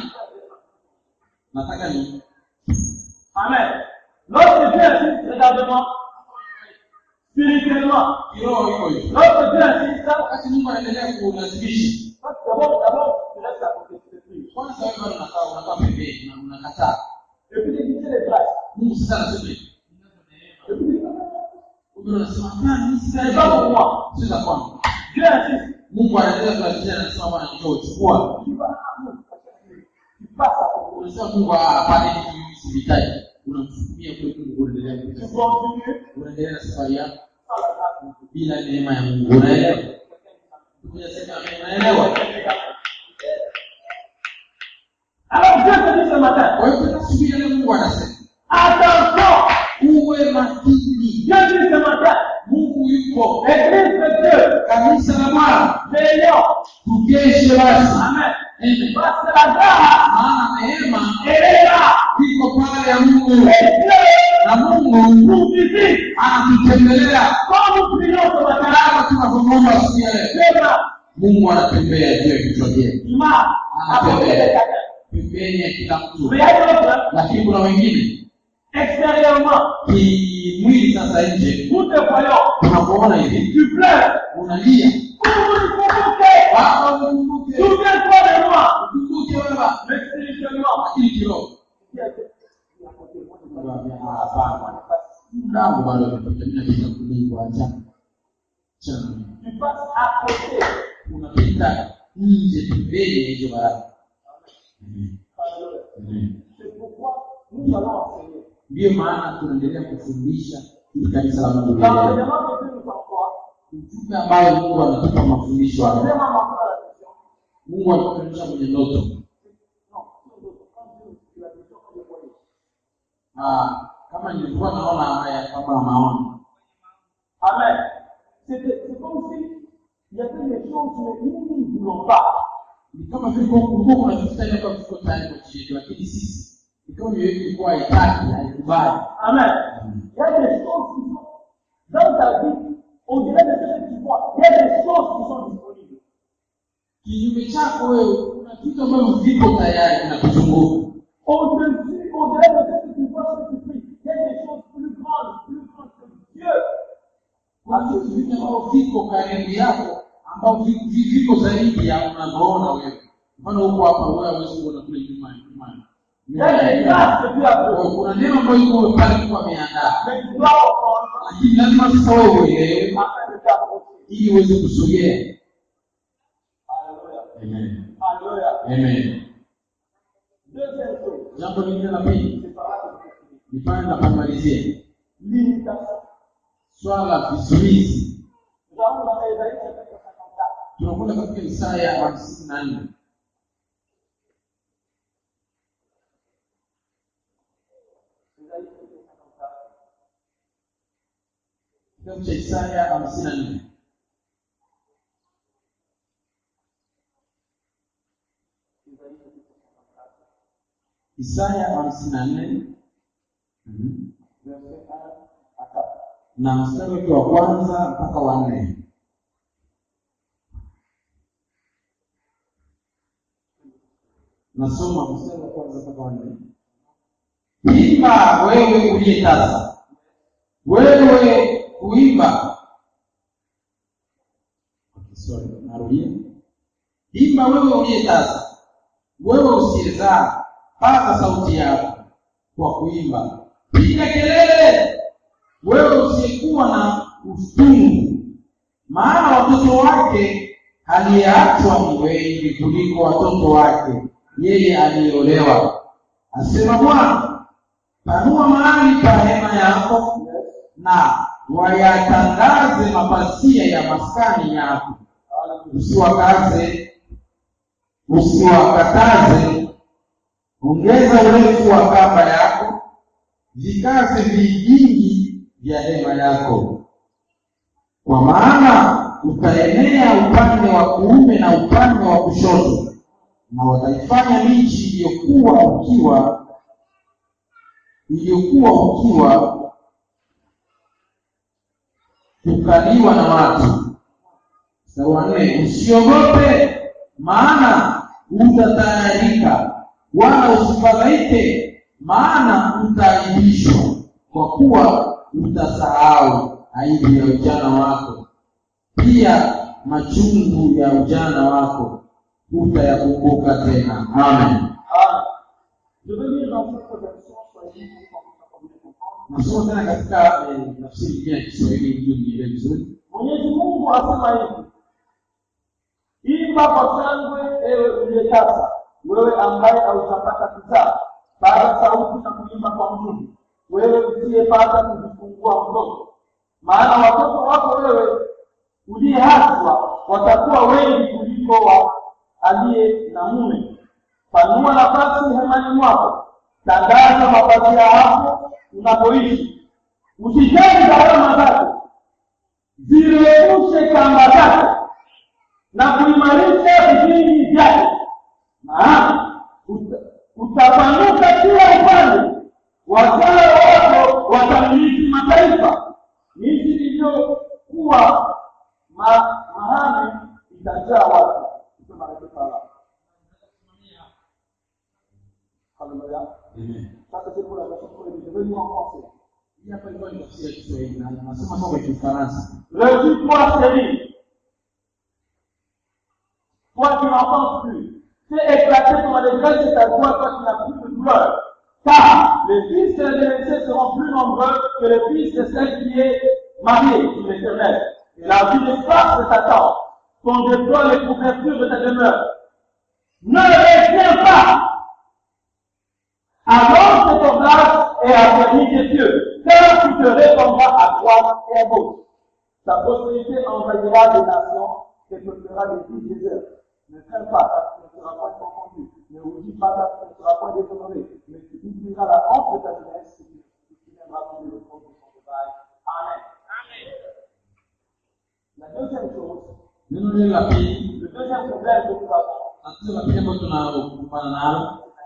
C: nataka ni
B: Amen. Lorsque Dieu insiste, regarde-moi. Spirituellement.
C: kiroho hivyo hivyo
B: Lorsque Dieu insiste,
C: wakati mungu anaendelea kulazimisha
B: parce que d'abord, d'abord, tu restes à côté, tu te prives.
C: kwanza wewe bado unakaa unakaa pembeni na unakataa
B: Et puis, tu dis, j'ai les grâces.
C: mungu sasa anasema hivi.
B: Et puis, tu dis,
C: Mungu anasema hapana mimi
B: ce
C: sina
B: n'est pas pour moi.
C: sio za kwangu
B: Dieu insiste.
C: mungu anaendelea kulazimisha anasema bwana njoo chukua
B: Tu dis, ah, non, tu passes à côté.
C: unasema mungu ah, hapana hivi mimi sivihitaji unamsukumia kule mungu unaendelea
B: Tu
C: kupita
B: continues
C: unaendelea na safari yako
B: sans la grâce de Dieu.
C: bila neema ya mungu unaelewa kuja sema amen unaelewa
B: Alors Dieu te dit ce matin,
C: kwa hiyo tena asubuhi ya leo mungu anasema
B: attention,
C: uwe makini
B: Dieu dit ce matin,
C: mungu yupo
B: Église de Dieu,
C: kanisa la bwana
B: veillons.
C: tukeshe basi
B: Amen.
C: Amen.
B: Parce que la grâce,
C: maana neema
B: elle est là.
C: iko pale ya mungu
B: Et Dieu
C: na mungu
B: nous visite.
C: anatutembelea
B: Quand nous prions ce matin,
C: kama tunavyomwomba siku ya leo
B: Dieu va,
C: mungu anatembea juu ya vichwa vyetu
B: il m'a apporté des cadeaux.
C: pembeni ya kila mtu
B: Mais il y a d'autres,
C: lakini kuna wengine
B: extérieurement,
C: kimwili sasa nje
B: nous te voyons,
C: tunakuona hivi
B: tu pleures.
C: unalia
B: Pour nous convoquer,
C: baba ukumbuke
B: souviens-toi de moi.
C: ukumbuke baba
B: Mais spirituellement,
C: lakini kiroho
B: qui a fait
C: hapana mlango bado umepita mimi napita kulingwa acha chana
B: Tu passes à côté.
C: unapita nje pembeni ya hizo baraka Amen. Amen.
B: C'est pourquoi nous allons enseigner.
C: ndiyo maana tunaendelea kufundisha ili kanisa la mungu liendelee.
B: L'enseignement que Dieu nous envoie,
C: ujumbe ambayo mungu anatupa mafundisho
B: c'est
C: haya
B: vraiment maintenant la question.
C: mungu anatuonyesha kwenye ndoto
B: Non, sur le- quand Dieu nous dit la question, on le voit.
C: Ah, kama nilikuwa naona haya kama maono
B: Amen. C'était- C'est comme si il y avait des choses, mais nous, nous ne voulons pas.
C: ni kama vile kwa- kulikuwa kuna vitu tayari kwa viko tayari kwa ajili yetu lakini sisi ikawa mioyo yetu ilikuwa haitaki haikubali
B: Amen. Il y a des choses qui sont dans ta vie, au-delà de ce que tu vois, il y a des choses qui sont disponibles.
C: kinyume chako wewe kuna vitu ambavyo viko tayari vinakuzunguka
B: Au-dessus, au-delà de ce que tu vois, ce que tu pries, il y a des choses plus grandes, plus grandes que Dieu.
C: kuna vitu vingi ambavyo viko karibu yako ambavyo vi- vi- viko zaidi ya unavyoona wewe mfano huko hapa wewe hawezi kuona kule nyuma nyuma
B: Il y a des grâces que Dieu a
C: Kwa hiyo
B: données.
C: kuna neno ambayo iko pale kwa ameandaa
B: Mais tu dois reprendre
C: lakini lazima sasa wewe uelewe
B: afin de t'approcher.
C: ili uweze kusogea
B: Alléluia.
C: Amen.
B: Alléluia.
C: Amen.
B: Deuxième chose,
C: jambo lingine la pili
B: c'est par là que je finis.
C: ni pale napomalizia
B: L'imitation.
C: swala la vizuizi
B: Nous allons dans Ésaïe chapitre 54.
C: tunakwenda katika isaya hamsini na nne
B: Ésaïe chapitre 54.
C: kitabu cha isaya hamsini na nne
B: Ésaïe chapitre 54.
C: isaya hamsini na nne Mhm.
B: Verset 1 à 4.
C: na mstari wake wa kwanza mpaka wa nne nasoma mstari wa kwanza mpaka wa nne imba wewe uliye tasa wewe kuimba Okay, sorry, narudia imba wewe uliye tasa wewe usiyezaa paza sauti yako kwa kuimba piga kelele wewe usiyekuwa na utungu maana watoto wake aliyeachwa ni wengi kuliko watoto wake yeye aliyeolewa asema bwana panua mahali pa hema yako na wayatangaze mapasia ya maskani yako usiwakaze usiwakataze ongeza urefu wa kamba yako vikaze vigingi vya hema yako kwa maana utaenea upande wa kuume na upande wa kushoto na wataifanya miji iliyokuwa ukiwa iliyokuwa ukiwa kukaliwa na watu mstari wa nne usiogope maana utatayarika wala usifadhaike maana utaaibishwa kwa kuwa utasahau aibu ya ujana wako pia machungu ya ujana wako utayakumbuka tena amen
B: Amen. Je vais lire dans cette version Swahili pour qu'on puisse comprendre.
C: nasoma tena katika eh, tafsiri nyingine ya kiswahili ili unielewe vizuri
B: Mwenyezi Mungu asema hivi, imba kwa shangwe, ewe uliyetasa, wewe ambaye haujapata kuzaa, paza sauti na kuimba kwa nguvu, wewe usiyepata kujifungua mtoto. Maana watoto wako wewe uliyeachwa watakuwa wengi kuliko wa aliye na mume, panua nafasi hemani mwako tandaza mapazia hapo unapoishi usijali gharama zake zirefushe kamba zake na kuimarisha vigingi vyake maana uta- utapanuka kila upande wazao wako watamiliki mataifa miji iliyokuwa ma, mahame itajaa watu Tuseme katika sala. Haleluya. Sasa c'est pour la version pour les devenus en français.
C: Hii hapa ilikuwa ni tafsiri ya Kiswahili na nasema sasa kwa Kifaransa.
B: Revue-toi, série. Toi qui n'entends plus, fais éclater ton allégresse et ta joie, toi qui n'as plus de douleur. Car les fils de l'Éternel seront plus nombreux que les fils de celle qui est mariée, dit l'Éternel. Et la vie des forces de Satan sont déploie les couvertures de ta demeure. Ne retiens pas alors que ton grâce est affermie des cieux, car tu te répandras à droite et à gauche. Ta prospérité envahira des nations et peuplera des villes désertes. Ne crains pas, car tu ne seras point confondu. Ne rougis pas, car tu ne seras point déshonoré. Mais tu oublieras la honte de ta jeunesse et tu tu te souviendras plus le compte de ton travail. Amen. La deuxième chose,
C: Neno hili la pili,
B: le deuxième problème que nous avons,
C: tatizo la pili ambalo tunakumbana nalo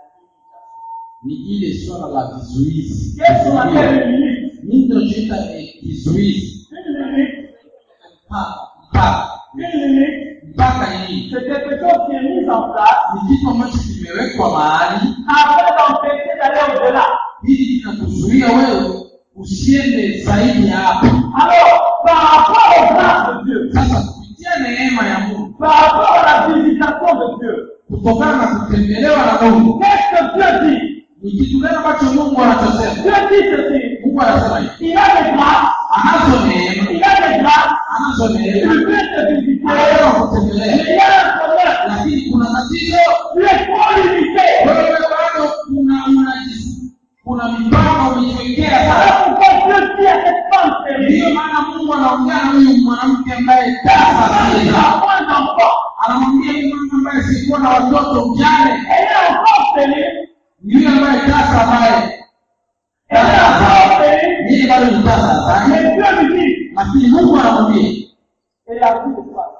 C: ni ile swala la vizuizi.
B: qu'est-ce qu'on appelle une limite
C: Nini tunachoita eh, kizuizi?
B: Une limite,
C: Mpaka, mpaka,
B: une limite,
C: mpaka ni nini?
B: c'est quelque chose qui est mis en place
C: Ni kitu ambacho kimewekwa mahali
B: afin d'empêcher d'aller au-delà.
C: ili kinakuzuia wewe usiende zaidi ya hapo.
B: Alors, par rapport aux grâces de Dieu,
C: Sasa kupitia neema ya Mungu,
B: par rapport à la visitation de Dieu,
C: kutokana na kutembelewa na Mungu,
B: qu'est-ce que Dieu dit
C: ni kitu gani ambacho Mungu anachosema?
B: Dieu dit ceci.
C: Mungu anasema hivi,
B: Il a des grâces,
C: anazo neema,
B: il a des grâces,
C: anazo
B: il
C: neema,
B: veut te visiter,
C: anaweza
B: mais
C: kutembelea,
B: il y a un problème.
C: lakini kuna tatizo.
B: Tu es trop limité.
C: Wewe bado kuna unajisu, kuna mipaka umejiwekea sana.
B: Alors pourquoi Dieu dit à cette femme
C: Ndiyo
B: stérile,
C: maana Mungu anaongea na huyu mwanamke ambaye tasa
B: il
C: sana,
B: a point d'enfant,
C: anamwambia huyu mama ambaye sikuwa na watoto mjane,
B: elle est encore stérile,
C: ni yule ambaye tasa ambaye
B: elle est encore stérile,
C: yeye bado ni tasa sana,
B: mais Dieu lui dit,
C: lakini Mungu anamwambia
B: et la vie de toi.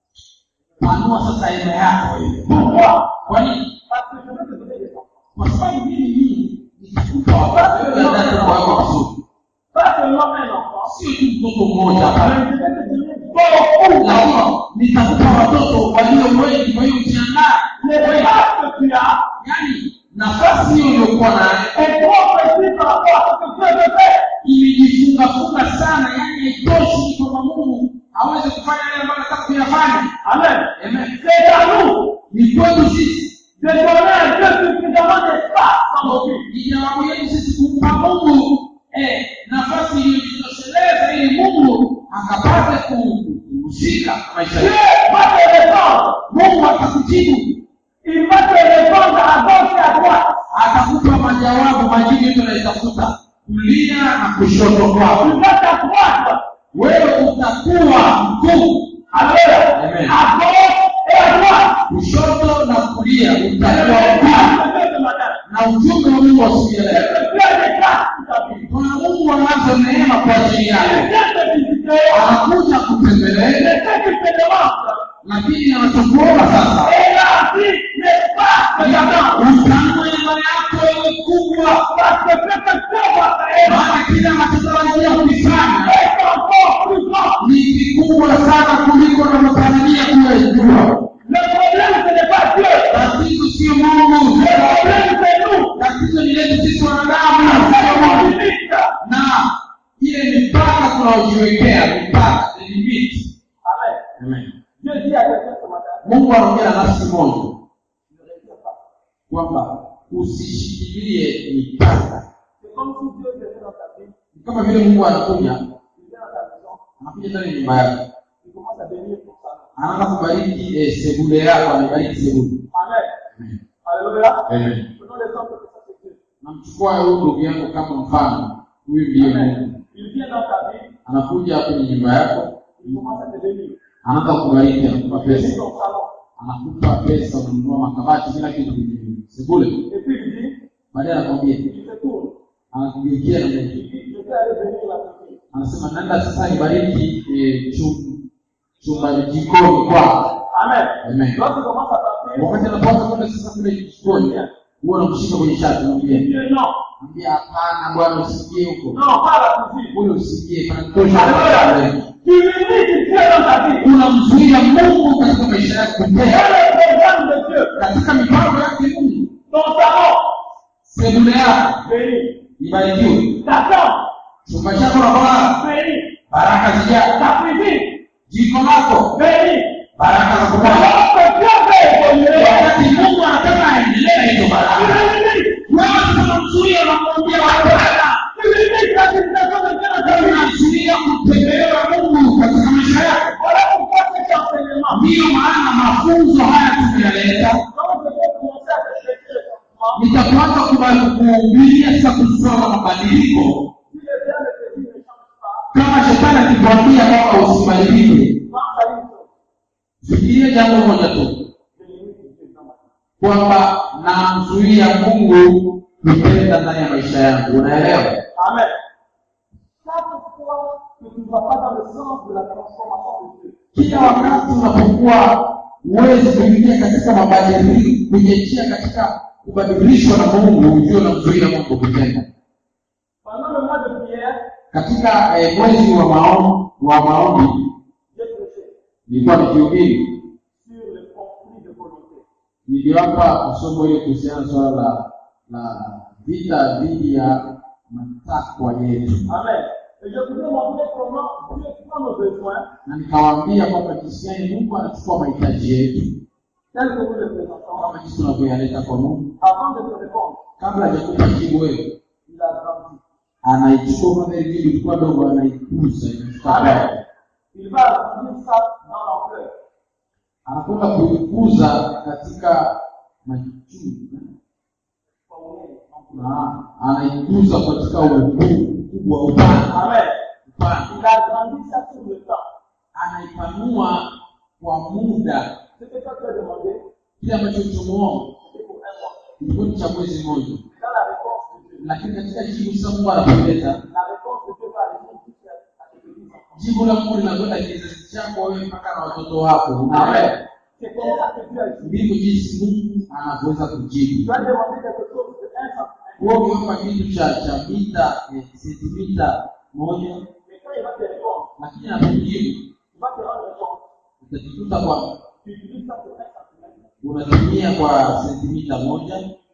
C: panua sasa hema yako hiyo.
B: Pourquoi
C: Kwa nini?
B: Parce que je veux te donner des enfants.
C: Kwa sababu mimi mimi nitakupa watoto wewe ndio wako vizuri,
B: Pas seulement un enfant,
C: sio tu mtoto mmoja hapana,
B: mais je vais te donner beaucoup d'enfants.
C: lakini nitakupa watoto walio wengi. Kwa hiyo ujiandae,
B: Les grâces que tu as
C: yaani nafasi hiyo uliokuwa nayo
B: est trop petite par rapport à ce que Dieu veut faire.
C: imejifungafunga sana, yaani haitoshi kwamba Mungu aweze kufanya yale ambayo anataka kuyafanya.
B: Amen.
C: Amen.
B: C'est à nous
C: Ni kwetu sisi,
B: de donner à Dieu suffisamment d'espace dans nos vies.
C: ni jawabu yetu sisi kumpa Mungu eh, nafasi iliyojitosheleza ili Mungu akapate kuhusika na maisha
B: Dieu
C: yetu.
B: va te répondre.
C: Mungu atakujibu,
B: Il va te répondre à gauche et à droite.
C: atakupa majawabu, majibu yetu unayotafuta kulia na kushoto kwako.
B: Tu vas t'accroître.
C: Wewe utakuwa mkuu,
B: Alors,
C: Amen.
B: à gauche et à droite.
C: kushoto na kulia
B: C'est le
C: utakuwa mkuu.
B: message de Dieu ce matin.
C: Na ujumbe wa Mungu wa siku ya
B: C'est
C: leo,
B: que Dieu a des grâces pour ta vie.
C: kuna Mungu anazo neema kwa ajili
B: Il
C: yako,
B: vient te visiter.
C: anakuja
B: Mais
C: kutembelea,
B: ce qu'il te demande,
C: lakini anachokuomba sasa
B: élargis l'espace que j'attends.
C: utanue imani yako iwe kubwa,
B: Parce que ce que Dieu va faire
C: maana kile anachotarajia kukifanya
B: est encore plus grand.
C: ni kikubwa sana kuliko unavyotarajia kuyajua.
B: Le problème, ce n'est pas Dieu.
C: Tatizo sio Mungu,
B: Le problème, c'est nous.
C: tatizo ni letu sisi wanadamu,
B: C'est
C: sio
B: mon
C: Mungu.
B: limite.
C: na ile mipaka tunaojiwekea mipaka the limit.
B: Amen.
C: Amen.
B: Dieu dit à quelqu'un ce matin,
C: Mungu anaongea na nafsi moja
B: ne retiens pas.
C: kwamba usishikilie mipaka.
B: C'est comme si Dieu venait dans ta vie,
C: Ni kama vile Mungu anakuja
B: il vient dans ta maison,
C: anakuja ndani ya nyumba yako,
B: il commence à bénir ton salon.
C: anaanza kubariki eh, sebule yako, anabariki sebule.
B: Amen.
C: Amen.
B: Alléluia.
C: Amen.
B: Prenons l'exemple que ça c'est Dieu.
C: Namchukua huyu ndugu yangu kama mfano, huyu ndiye Mungu.
B: Amen. Il vient dans ta vie,
C: Anakuja kwenye nyumba yako,
B: il commence à te bénir.
C: anaanza kubariki, anakupa
B: Bénir
C: pesa,
B: ton salon.
C: anakupa pesa, unanunua makabati, kila kitu kingine. sebule
B: Et puis il dit,
C: baadaye anakwambia
B: il se tourne.
C: anakugeukia na
B: Il
C: Mungu
B: dit, je vais aller bénir la cuisine.
C: anasema nenda sasa ibariki eh, chum- chumba jikoni kwako
B: Amen.
C: Amen.
B: Lorsqu'il commence à partir,
C: wakati anapoanza kwenda sasa kule jikoni huwa anamshika kwenye shati
B: il
C: mwambia
B: dit non,
C: mwambia hapana bwana usiingie huko
B: non, pas à la cuisine.
C: kule usiingie panatosha
B: Alléluia. Tu limites Dieu dans ta vie.
C: unamzuia mungu katika maisha yako
B: Dans
C: kutenda
B: le programme de Dieu,
C: katika mipango yake mungu
B: ton salon,
C: sebule yako
B: béni.
C: ibarikiwe
B: Ta chambre,
C: chumba chako na kulala
B: béni.
C: baraka zijaa
B: Ta cuisine,
C: jiko lako
B: béni.
C: baraka za kupata
B: Alors que Dieu veut évoluer,
C: wakati mungu anataka aendelee na hizo
B: tu
C: baraka
B: limites.
C: wewe tunamzuia unamwambia hapana
B: Tu limites la situation de Dieu dans ta vie.
C: unazuia kutembelewa mungu katika maisha yako
B: Voilà pourquoi cet enseignement.
C: ndiyo maana mafunzo haya tumeyaleta
B: Quand je vais commencer à réfléchir le changement,
C: nitakuanza kubali kuhubiria sasa kusoma mabadiliko
B: si le Dieu de Jésus ne change pas,
C: kama shetani akikwambia kwamba usibadilike
B: pense à une chose.
C: fikiria jambo moja tu
B: Je limite Dieu dans ma vie.
C: kwamba namzuia mungu kutenda ndani ya maisha yangu unaelewa
B: Amen. Chaque fois que tu ne vas pas dans le sens de la transformation de Dieu,
C: kila wakati unapokuwa huwezi kuingia katika mabadiliko kuingia katika kubadilishwa na mungu ujue unamzuia mungu kutenda
B: pendant le mois de prière,
C: katika eh, mwezi wa maombi wa maombi
B: j'ai prêché
C: nilikuwa nikihubiri
B: sur le conflit de volonté.
C: niliwapa somo ile kuhusiana na swala la la vita dhidi ya matakwa yetu
B: Amen. Et je voudrais montrer comment Dieu prend nos besoins
C: na nikawaambia kwamba jinsi gani mungu anachukua mahitaji yetu
B: tels que nous les présentons
C: kama jinsi tunavyoyaleta kwa mungu
B: avant de te répondre.
C: kabla hajakupa jibu wewe
B: Il a grandi.
C: anaichukua kwanza ile jibu ilikuwa dogo anaikuza inafika
B: Amen.
C: kwako.
B: Il va agrandir ça dans l'ampleur.
C: anakwenda kuikuza katika majuu na anaikuza katika ukuu ukubwa upana
B: Amen.
C: upana
B: Il a grandi ça sur le temps.
C: anaipanua kwa muda
B: Ce que toi tu as demandé,
C: kile ambacho tumeomba
B: c'était pour un mois.
C: ilikuwa ni cha mwezi mmoja
B: Dans la réponse de Dieu,
C: lakini katika jibu sasa mungu anapoleta
B: la réponse de Dieu va aller jusqu'à à tes petits enfants.
C: jibu la mungu linakwenda kizazi chako wewe mpaka na watoto wako unaelewa
B: Amen. C'est comme ça que Dieu agit.
C: ndivyo jinsi mungu anavyoweza
B: Tu
C: kujibu
B: as demandé quelque chose de un centimètre.
C: huo ukiwapa kitu cha cha mita eh, sentimita moja
B: Mais quand il va te répondre,
C: lakini anapojibu
B: il va te rendre compte.
C: utajikuta kwa
B: Tu utilises ça pour un centimètre.
C: unatumia kwa sentimita moja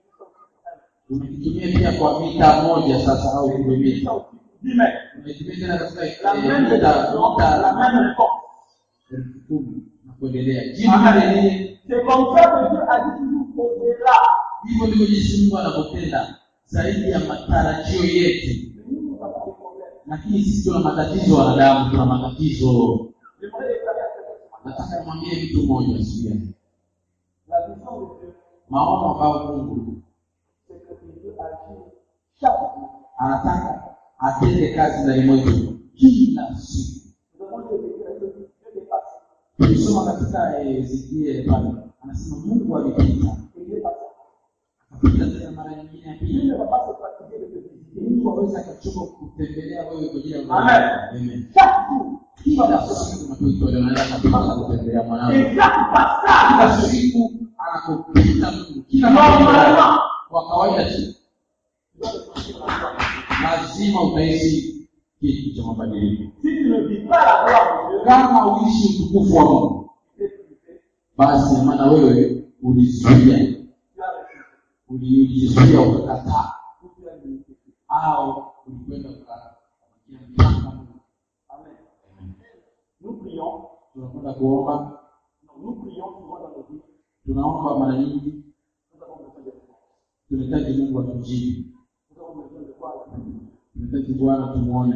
C: unakitumia pia kwa mita moja sasa au
B: Tu utilises
C: kilomita
B: ça aussi pour 10 mètres.
C: unaitumia tena katika
B: La
C: eh,
B: même
C: mita
B: réponse, la
C: mita
B: même réponse.
C: elfu kumi na kuendelea jibu
B: Amen.
C: lile lile
B: C'est comme ça que Dieu agit toujours au-delà.
C: hivyo ndivyo jinsi mungu anavyopenda zaidi ya matarajio yetu
B: Mais nous, nous avons des problèmes.
C: lakini sisi tuna matatizo wanadamu tuna matatizo
B: J'aimerais déclarer à quelqu'un ce matin.
C: nataka nimwambie mtu mmoja siku ya leo.
B: La vision de Dieu,
C: maono ambayo mungu
B: c'est que Dieu agit chaque jour.
C: anataka atende kazi ndani mwetu kila siku
B: Nous avons lu Ézéchiel, Dieu Dieu est passé.
C: tulisoma katika eh, ezekiel pale anasema mungu alipita
B: Et il est passé.
C: akapita tena mara nyingine ya
B: Dieu
C: pili
B: ne va pas se fatiguer de te visiter.
C: mungu awezi akachoka kutembelea wewe kwa ajili ya
B: Amen.
C: Amen.
B: Chaque jour,
C: kila siku unapoitwa leo naenda kabisa kutembelea mwanangu
B: et chaque passage,
C: kila siku anakupita mungu kila
B: normalement,
C: mara kwa kawaida tu
B: tu dois te sentir la joie.
C: lazima utaishi kitu cha mabadiliko
B: Si tu ne vis pas la gloire de Dieu,
C: kama uishi utukufu wa mungu
B: tu es privé,
C: basi maana wewe ulizuia
B: tu as refusé,
C: uli- ulijizuia ukakataa
B: ou tu as limité.
C: au ulikwenda ukakia mpaka Mungu.
B: Amen. Nous prions,
C: tunakwenda kuomba
B: non, nous prions souvent dans nos vies,
C: tunaomba mara nyingi
B: nous avons besoin de réponses.
C: tunahitaji mungu atujibu
B: Nous avons besoin de voir la vie.
C: tunahitaji bwana tumwone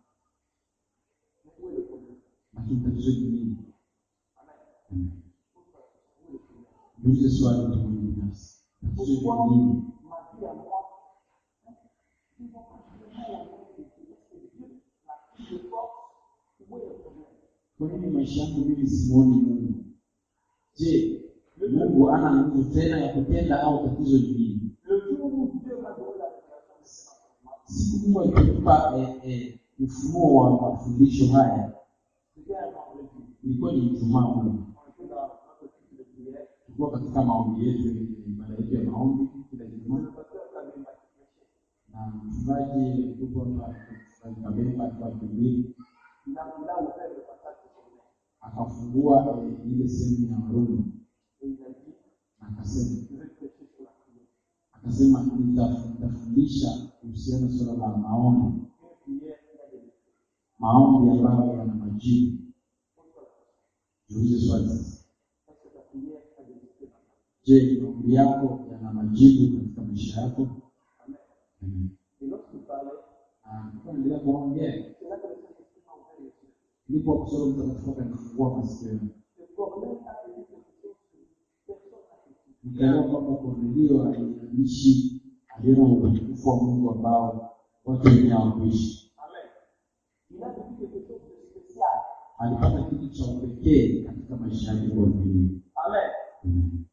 B: Mais où est le problème
C: lakini tatizo ni nini
B: Amen. Où est le problème
C: niulize swali mtu mwenye binafsi tatizo
B: Pourquoi
C: ni nini
B: ma vie à moi Ils vont pas vraiment la même chose. Est-ce que Dieu m'a pris de force Où est le problème
C: kwa nini maisha yangu mimi simuoni mungu je mungu ana nguvu tena ya kutenda au tatizo lingine
B: Le jour où Dieu m'a donné la révélation de ces enseignements,
C: siku mungu alipotupa eh, eh, ufunuo wa mafundisho haya
B: c'était un vendredi.
C: ilikuwa ni ijumaa mno
B: On était dans notre cycle de prière.
C: tulikuwa katika maombi yetu ibada yetu ya maombi kila
B: Le
C: ijumaa
B: pasteur avait m'a prêché.
C: na mchungaji tuko hapa mchungaji kabemba alikuwa akihubiri
B: Il a, il a ouvert le passage de son nez.
C: akafungua eh, ile sehemu ya warumi
B: Et il a dit,
C: na akasema
B: je vais prêcher sur la prière.
C: akasema "Nita- nitafundisha kuhusiana na suala la maombi
B: Une prière qui a des effets.
C: maombi ambayo yana majibu
B: Pose-toi la question.
C: jiulize swali sasa
B: Est-ce que ta prière a des effets dans ta vie
C: je maombi yako yana majibu katika maisha yako
B: Amen.
C: Amen.
B: Et lorsqu'il parlait,
C: Na tulikuwa naendelea kuongea
B: c'est là que le Saint-Esprit m'a ouvert les yeux.
C: ndipo kusoma mtakatifu akanifungua masikio
B: Ce Corneille a fait quelque chose que personne n'a fait.
C: nikaelewa kwamba kornelio aliishi aliona utukufu wa mungu ambao watu wengine hawakuishi
B: Amen. Il a vécu quelque chose de spécial.
C: alipata kitu cha upekee katika maisha yake kornelio
B: Amen.
C: Amen.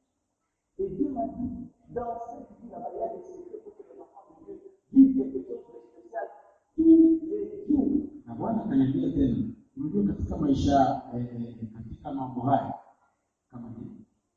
B: Et Dieu m'a dit, dans cette vie, là-bas, il y a des secrets pour que les enfants de Dieu vivent quelque chose de spécial tous les jours.
C: na bwana akaniambia tena unajua katika maisha eh, eh, katika mambo haya kama ni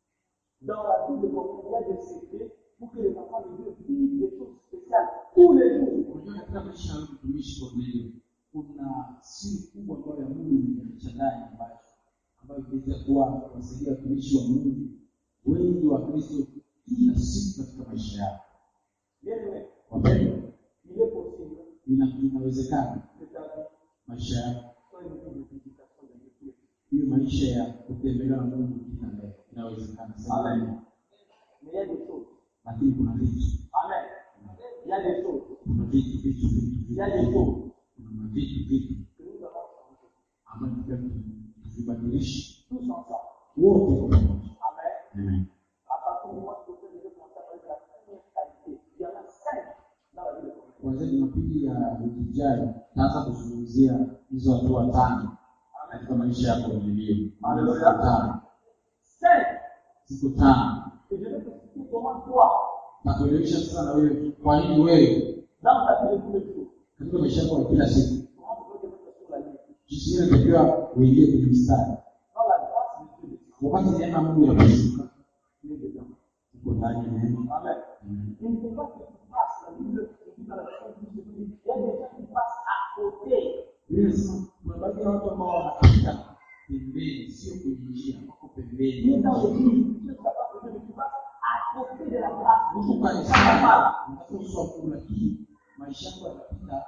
B: Dans la vie de Corneille, il y a des secrets pour que les enfants de Dieu vivent des choses spéciales tous les jours.
C: unajua katika maisha ya mtumishi kornelio kuna siri kubwa ambayo ya mungu imeficha ndani ambayo ambayo inaweza kuwa kuwasaidia watumishi wa mungu wengi wa kristo kila siku katika maisha yao
B: Bien aimé,
C: wapendwa
B: il est possible
C: ina- inawezekana
B: que ta vie
C: maisha yako
B: soit une vie de visitation de Dieu.
C: hiyo maisha ya kutembelewa na mungu kila leo inawezekana Sema
B: Amen.
C: amen.
B: Mais il y a des choses.
C: lakini kuna vitu
B: Amen. Il y a des choses.
C: kuna vitu vitu vitu
B: Il y a
C: vitu
B: des choses
C: kuna mavitu vitu
B: que nous avons changées.
C: ambayo tunataka tu- tuvibadilishe
B: Tous ensemble.
C: wote kwa pamoja
B: Amen.
C: Amen.
B: À partir du mois de octobre, je vais commencer à parler de la première qualité. Il y en a cinq dans la vie de Corneille.
C: kuanzia jumapili ya wiki ijayo taanza kuzungumzia hizo hatua tano katika maisha yako vilivyo
B: Haleluya.
C: Siku tano
B: Cinq.
C: siku tano
B: Et je vais t'expliquer comment toi,
C: na kuelewesha sasa na wewe kwa nini wewe
B: dans ta vie de tous les jours,
C: katika maisha yako ya kila siku
B: comment tu peux te mettre sur la ligne.
C: jinsi gani unatakiwa uingie kwenye mstari
B: Dans la grâce de Dieu,
C: wakati neema ya mungu inaposhuka
B: tu es dedans.
C: uko ndani ya neema
B: Amen.
C: Amen.
B: Il ne faut pas que tu passes, la Bible dit dans la version 12, il dit, il y a des gens qui passent à côté.
C: Biblia inasema kuna baadhi ya watu ambao wanapita pembeni sio kwenye njia wako
B: Tu es
C: pembeni
B: dans l'église, tu es capable de Dieu, mais tu passes à côté de la grâce.
C: uko
B: Ça va
C: kanisani
B: mal.
C: unatoswa Mungu lakini maisha yako yanapita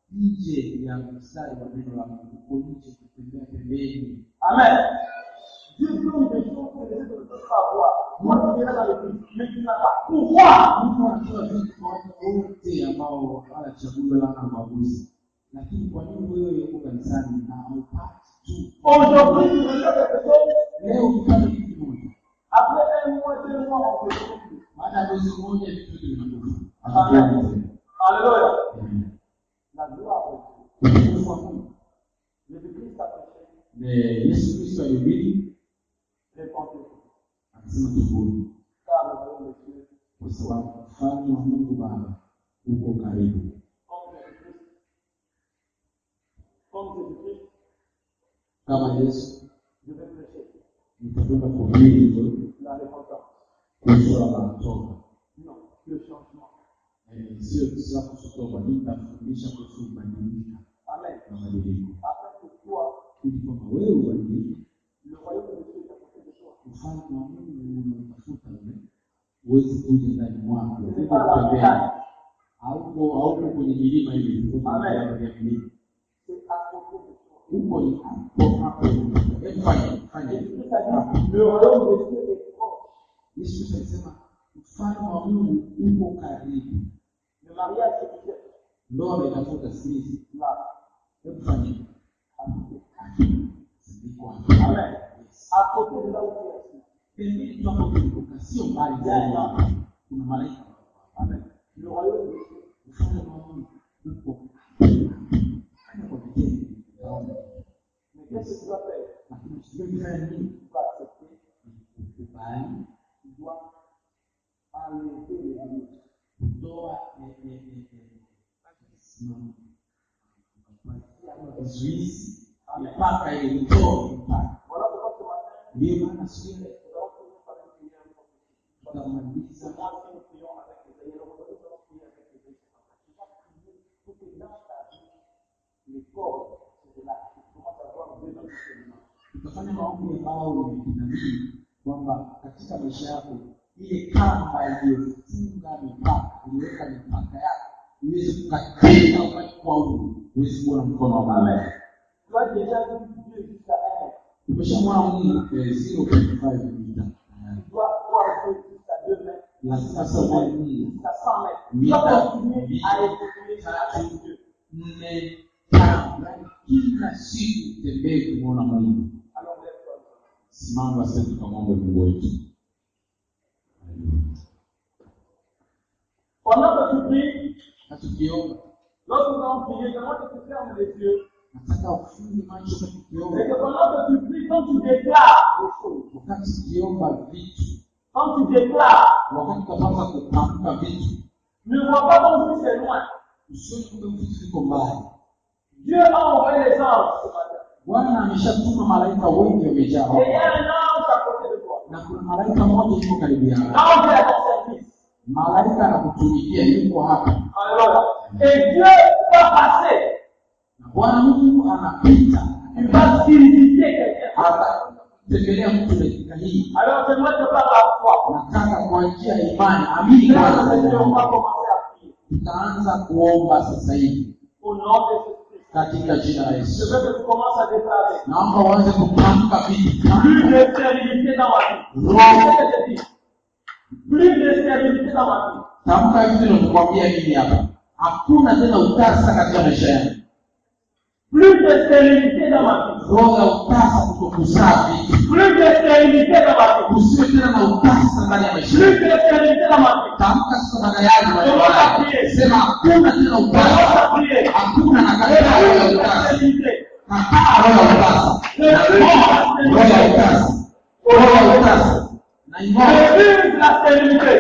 C: nje ya mstari wa neno la Mungu uko nje kutembea pembeni
B: Amen. Dieu donne des choses que les autres ne peuvent pas voir. Moi, tu viens dans l'église, mais tu n'as pas pouvoir.
C: Mungu anatoa vitu kwa watu wote ambao hawana chaguo la na ubaguzi lakini kwa nini wewe uko kanisani na haupati tu
B: Aujourd'hui, tu reçois quelque chose.
C: leo ukipata kitu kimoja
B: Après un mois, deux mois, on te retrouve plus.
C: baada ya mwezi mmoja vitu vyote vinakufa
B: Amen.
C: Hatukioni tena.
B: Alléluia.
C: Amen.
B: La gloire de Dieu.
C: utukufu wa Mungu
B: Jésus-Christ a prêché.
C: Ne- Yesu Kristo alihubiri
B: Répandez-vous.
C: akasema tubuni
B: Car le royaume de Dieu,
C: kwa sababu ufalme wa Mungu Baba uko karibu.
B: comme Jésus-Christ, comme Jésus-Christ,
C: Kama Yesu
B: je vais prêcher
C: nitakwenda kuhubiri hivyo
B: la repentance.
C: kuhusu swala la toba,
B: Non, le changement.
C: Eh, sio sio kuhusu toba, nitafundisha kuhusu kubadilika
B: Amen.
C: na mabadiliko,
B: Afin que toi,
C: ili kwamba wewe ubadilike,
B: le royaume de Dieu est à côté de toi.
C: ufalme wa Mungu unaotafuta ule uweze kuja ndani mwako,
B: Ce
C: uko
B: n'est pas la
C: pembeni,
B: montagne,
C: hauko hauko kwenye milima hivi, uko kwenye
B: Amen.
C: vilima vya milima,
B: c'est à côté de toi.
C: huko ni hapo hapo. Hebu fanya fanya
B: Jésus-Christ a dit, le royaume de Dieu est proche.
C: Yesu Kristo alisema ufalme wa Mungu uko karibu.
B: Le mariage que tu cherches,
C: Ndoa inafuta sikilizi.
B: là,
C: Hebu fanya
B: à côté.
C: Sindiko
B: Amen. À côté de là où tu es assis.
C: Pembeni tunapotoka sio mbali sana. Kuna malaika.
B: Amen. Le royaume de Dieu,
C: Ufalme wa Mungu uko Fanya kwa vitendo. Utaona.
B: mais qu'est-ce que tu vas faire
C: Lakini usiwe kufanya nini?
B: Tu vas accepter
C: Ukubali vizuizi mipaka ili utoe mipaka
B: Voilà pourquoi ce matin,
C: ndiyo maana siku ile
B: nous allons finir par une prière pour tous.
C: tutamaliza
B: Moi, si nous prions avec les aïeux, nous allons prier avec les aïeux. Tu vas prier pour que dans ta vie, les corps, c'est de là. Tu commences à voir Dieu dans le chemin.
C: tutafanya maombi ambao ni ya kinabii kwamba katika maisha yako ile kamba iliyofunga mipaka iliweka mipaka yako iweze kukatika wakati kwa huu uwezi kuona mkono wa Mungu.
B: Tu as déjà vu Dieu jusqu'à un mètre.
C: Umeshamwona Mungu eh, 0.5 mita
B: Tu dois voir Dieu jusqu'à deux mètres.
C: lazima sasa uone Mungu
B: Jusqu'à 100 mètres. Tu
C: Mita
B: dois continuer
C: mbili,
B: à évoluer avec
C: tatu,
B: Dieu.
C: nne, tano, yaani kila siku tembee kumwona Mungu.
B: Alors, lève-toi.
C: Simama basi tukamwombe Mungu wetu.
B: Pendant que tu pries,
C: Na tukiomba
B: lorsque nous allons prier, j'aimerais que tu fermes les yeux.
C: nataka ufunge macho kwa
B: Et
C: tukiomba.
B: que pendant que tu pries, quand tu déclares les choses,
C: Wakati ukiomba vitu,
B: quand tu déclares,
C: wakati utapata kutamka vitu,
B: ne vois pas comme si c'est loin.
C: usione kumbe vitu viko mbali.
B: Dieu a envoyé les anges ce matin.
C: Bwana ameshatuma malaika wengi wamejaa
B: Et il y
C: hapa,
B: a un ange à côté de toi.
C: na kuna malaika mmoja yuko karibu yako.
B: L'ange est à ton service.
C: Malaika anakutumikia, yuko hapa,
B: Alléluia. Et Dieu va passer.
C: na Bwana Mungu anapita,
B: Il va visiter quelqu'un.
C: atatembelea mtu dakika hii.
B: Alors j'aimerais te parler à toi.
C: Nataka kwa njia ya imani, amini
B: Frères
C: kwanza.
B: et sœurs, on va commencer à prier.
C: Tutaanza kuomba sasa hivi
B: Au nom de Jésus-Christ.
C: katika jina la
B: Je
C: Yesu.
B: veux que tu commences à déclarer.
C: Naomba uanze kutamka vitu
B: Plus de stérilité dans ma vie. C'est ce que je dis. Plus de stérilité dans ma vie.
C: tamka hivi nakukwambia mimi hapa hakuna tena utasa katika maisha yangu
B: Plus de stérilité dans ma vie.
C: roho ya utasa kutokuzaa vitu
B: Plus de stérilité dans ma vie.
C: usiwe tena na utasa ndani ya maisha
B: Plus
C: yako
B: de stérilité dans ma vie.
C: tamka sasa baada yake maneno haya sema hakuna tena
B: Commence
C: utasa
B: à prier.
C: hakuna na kataa roho ya
B: Plus de
C: utasa
B: stérilité.
C: kataa roho ya utasa naing'oa roho ya utasa roho ya utasa naing'oa
B: Refuse la stérilité.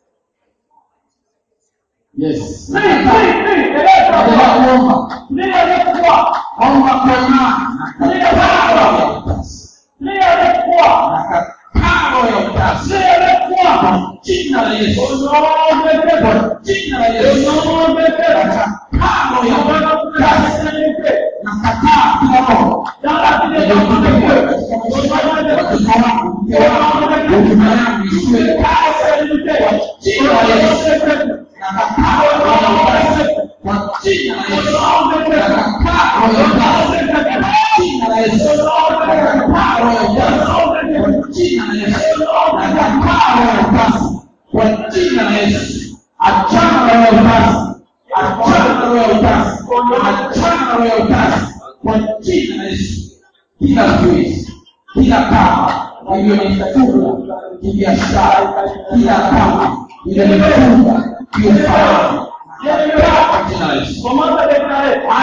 C: yes
B: Prie, prie, prie.
C: endelea
B: Élève-toi.
C: kuomba
B: Prie avec foi.
C: omba kwa imani nakataa roho ya utasa
B: Prie avec foi.
C: nakataa roho ya utasa
B: Prie avec foi.
C: kwa jina la
B: Au
C: Yesu
B: nom de Jésus.
C: kwa jina la
B: Au
C: Yesu
B: nom de Jésus.
C: nakataa roho ya
B: On va
C: utasa
B: la stérilité.
C: nakataa kila roho
B: Dans la vie de ton Dieu.
C: watoto wangu mke wangu huduma yangu isiwe
B: La stérilité.
C: jina la Yesu nakataa roho ya utasa kwa jina la Yesu nakataa roho ya utasa kwa jina la Yesu nakataa roho ya utasa kwa jina la Yesu nakataa roho ya utasa kwa jina la Yesu achana na roho ya utasa achana na roho ya utasa achana na roho ya utasa kwa jina la Yesu kila zuizi kila kama iliyonifunga kibiashara kila kama iliyonifunga kiufahamu kwa jina la Yesu
B: Commence à déclarer.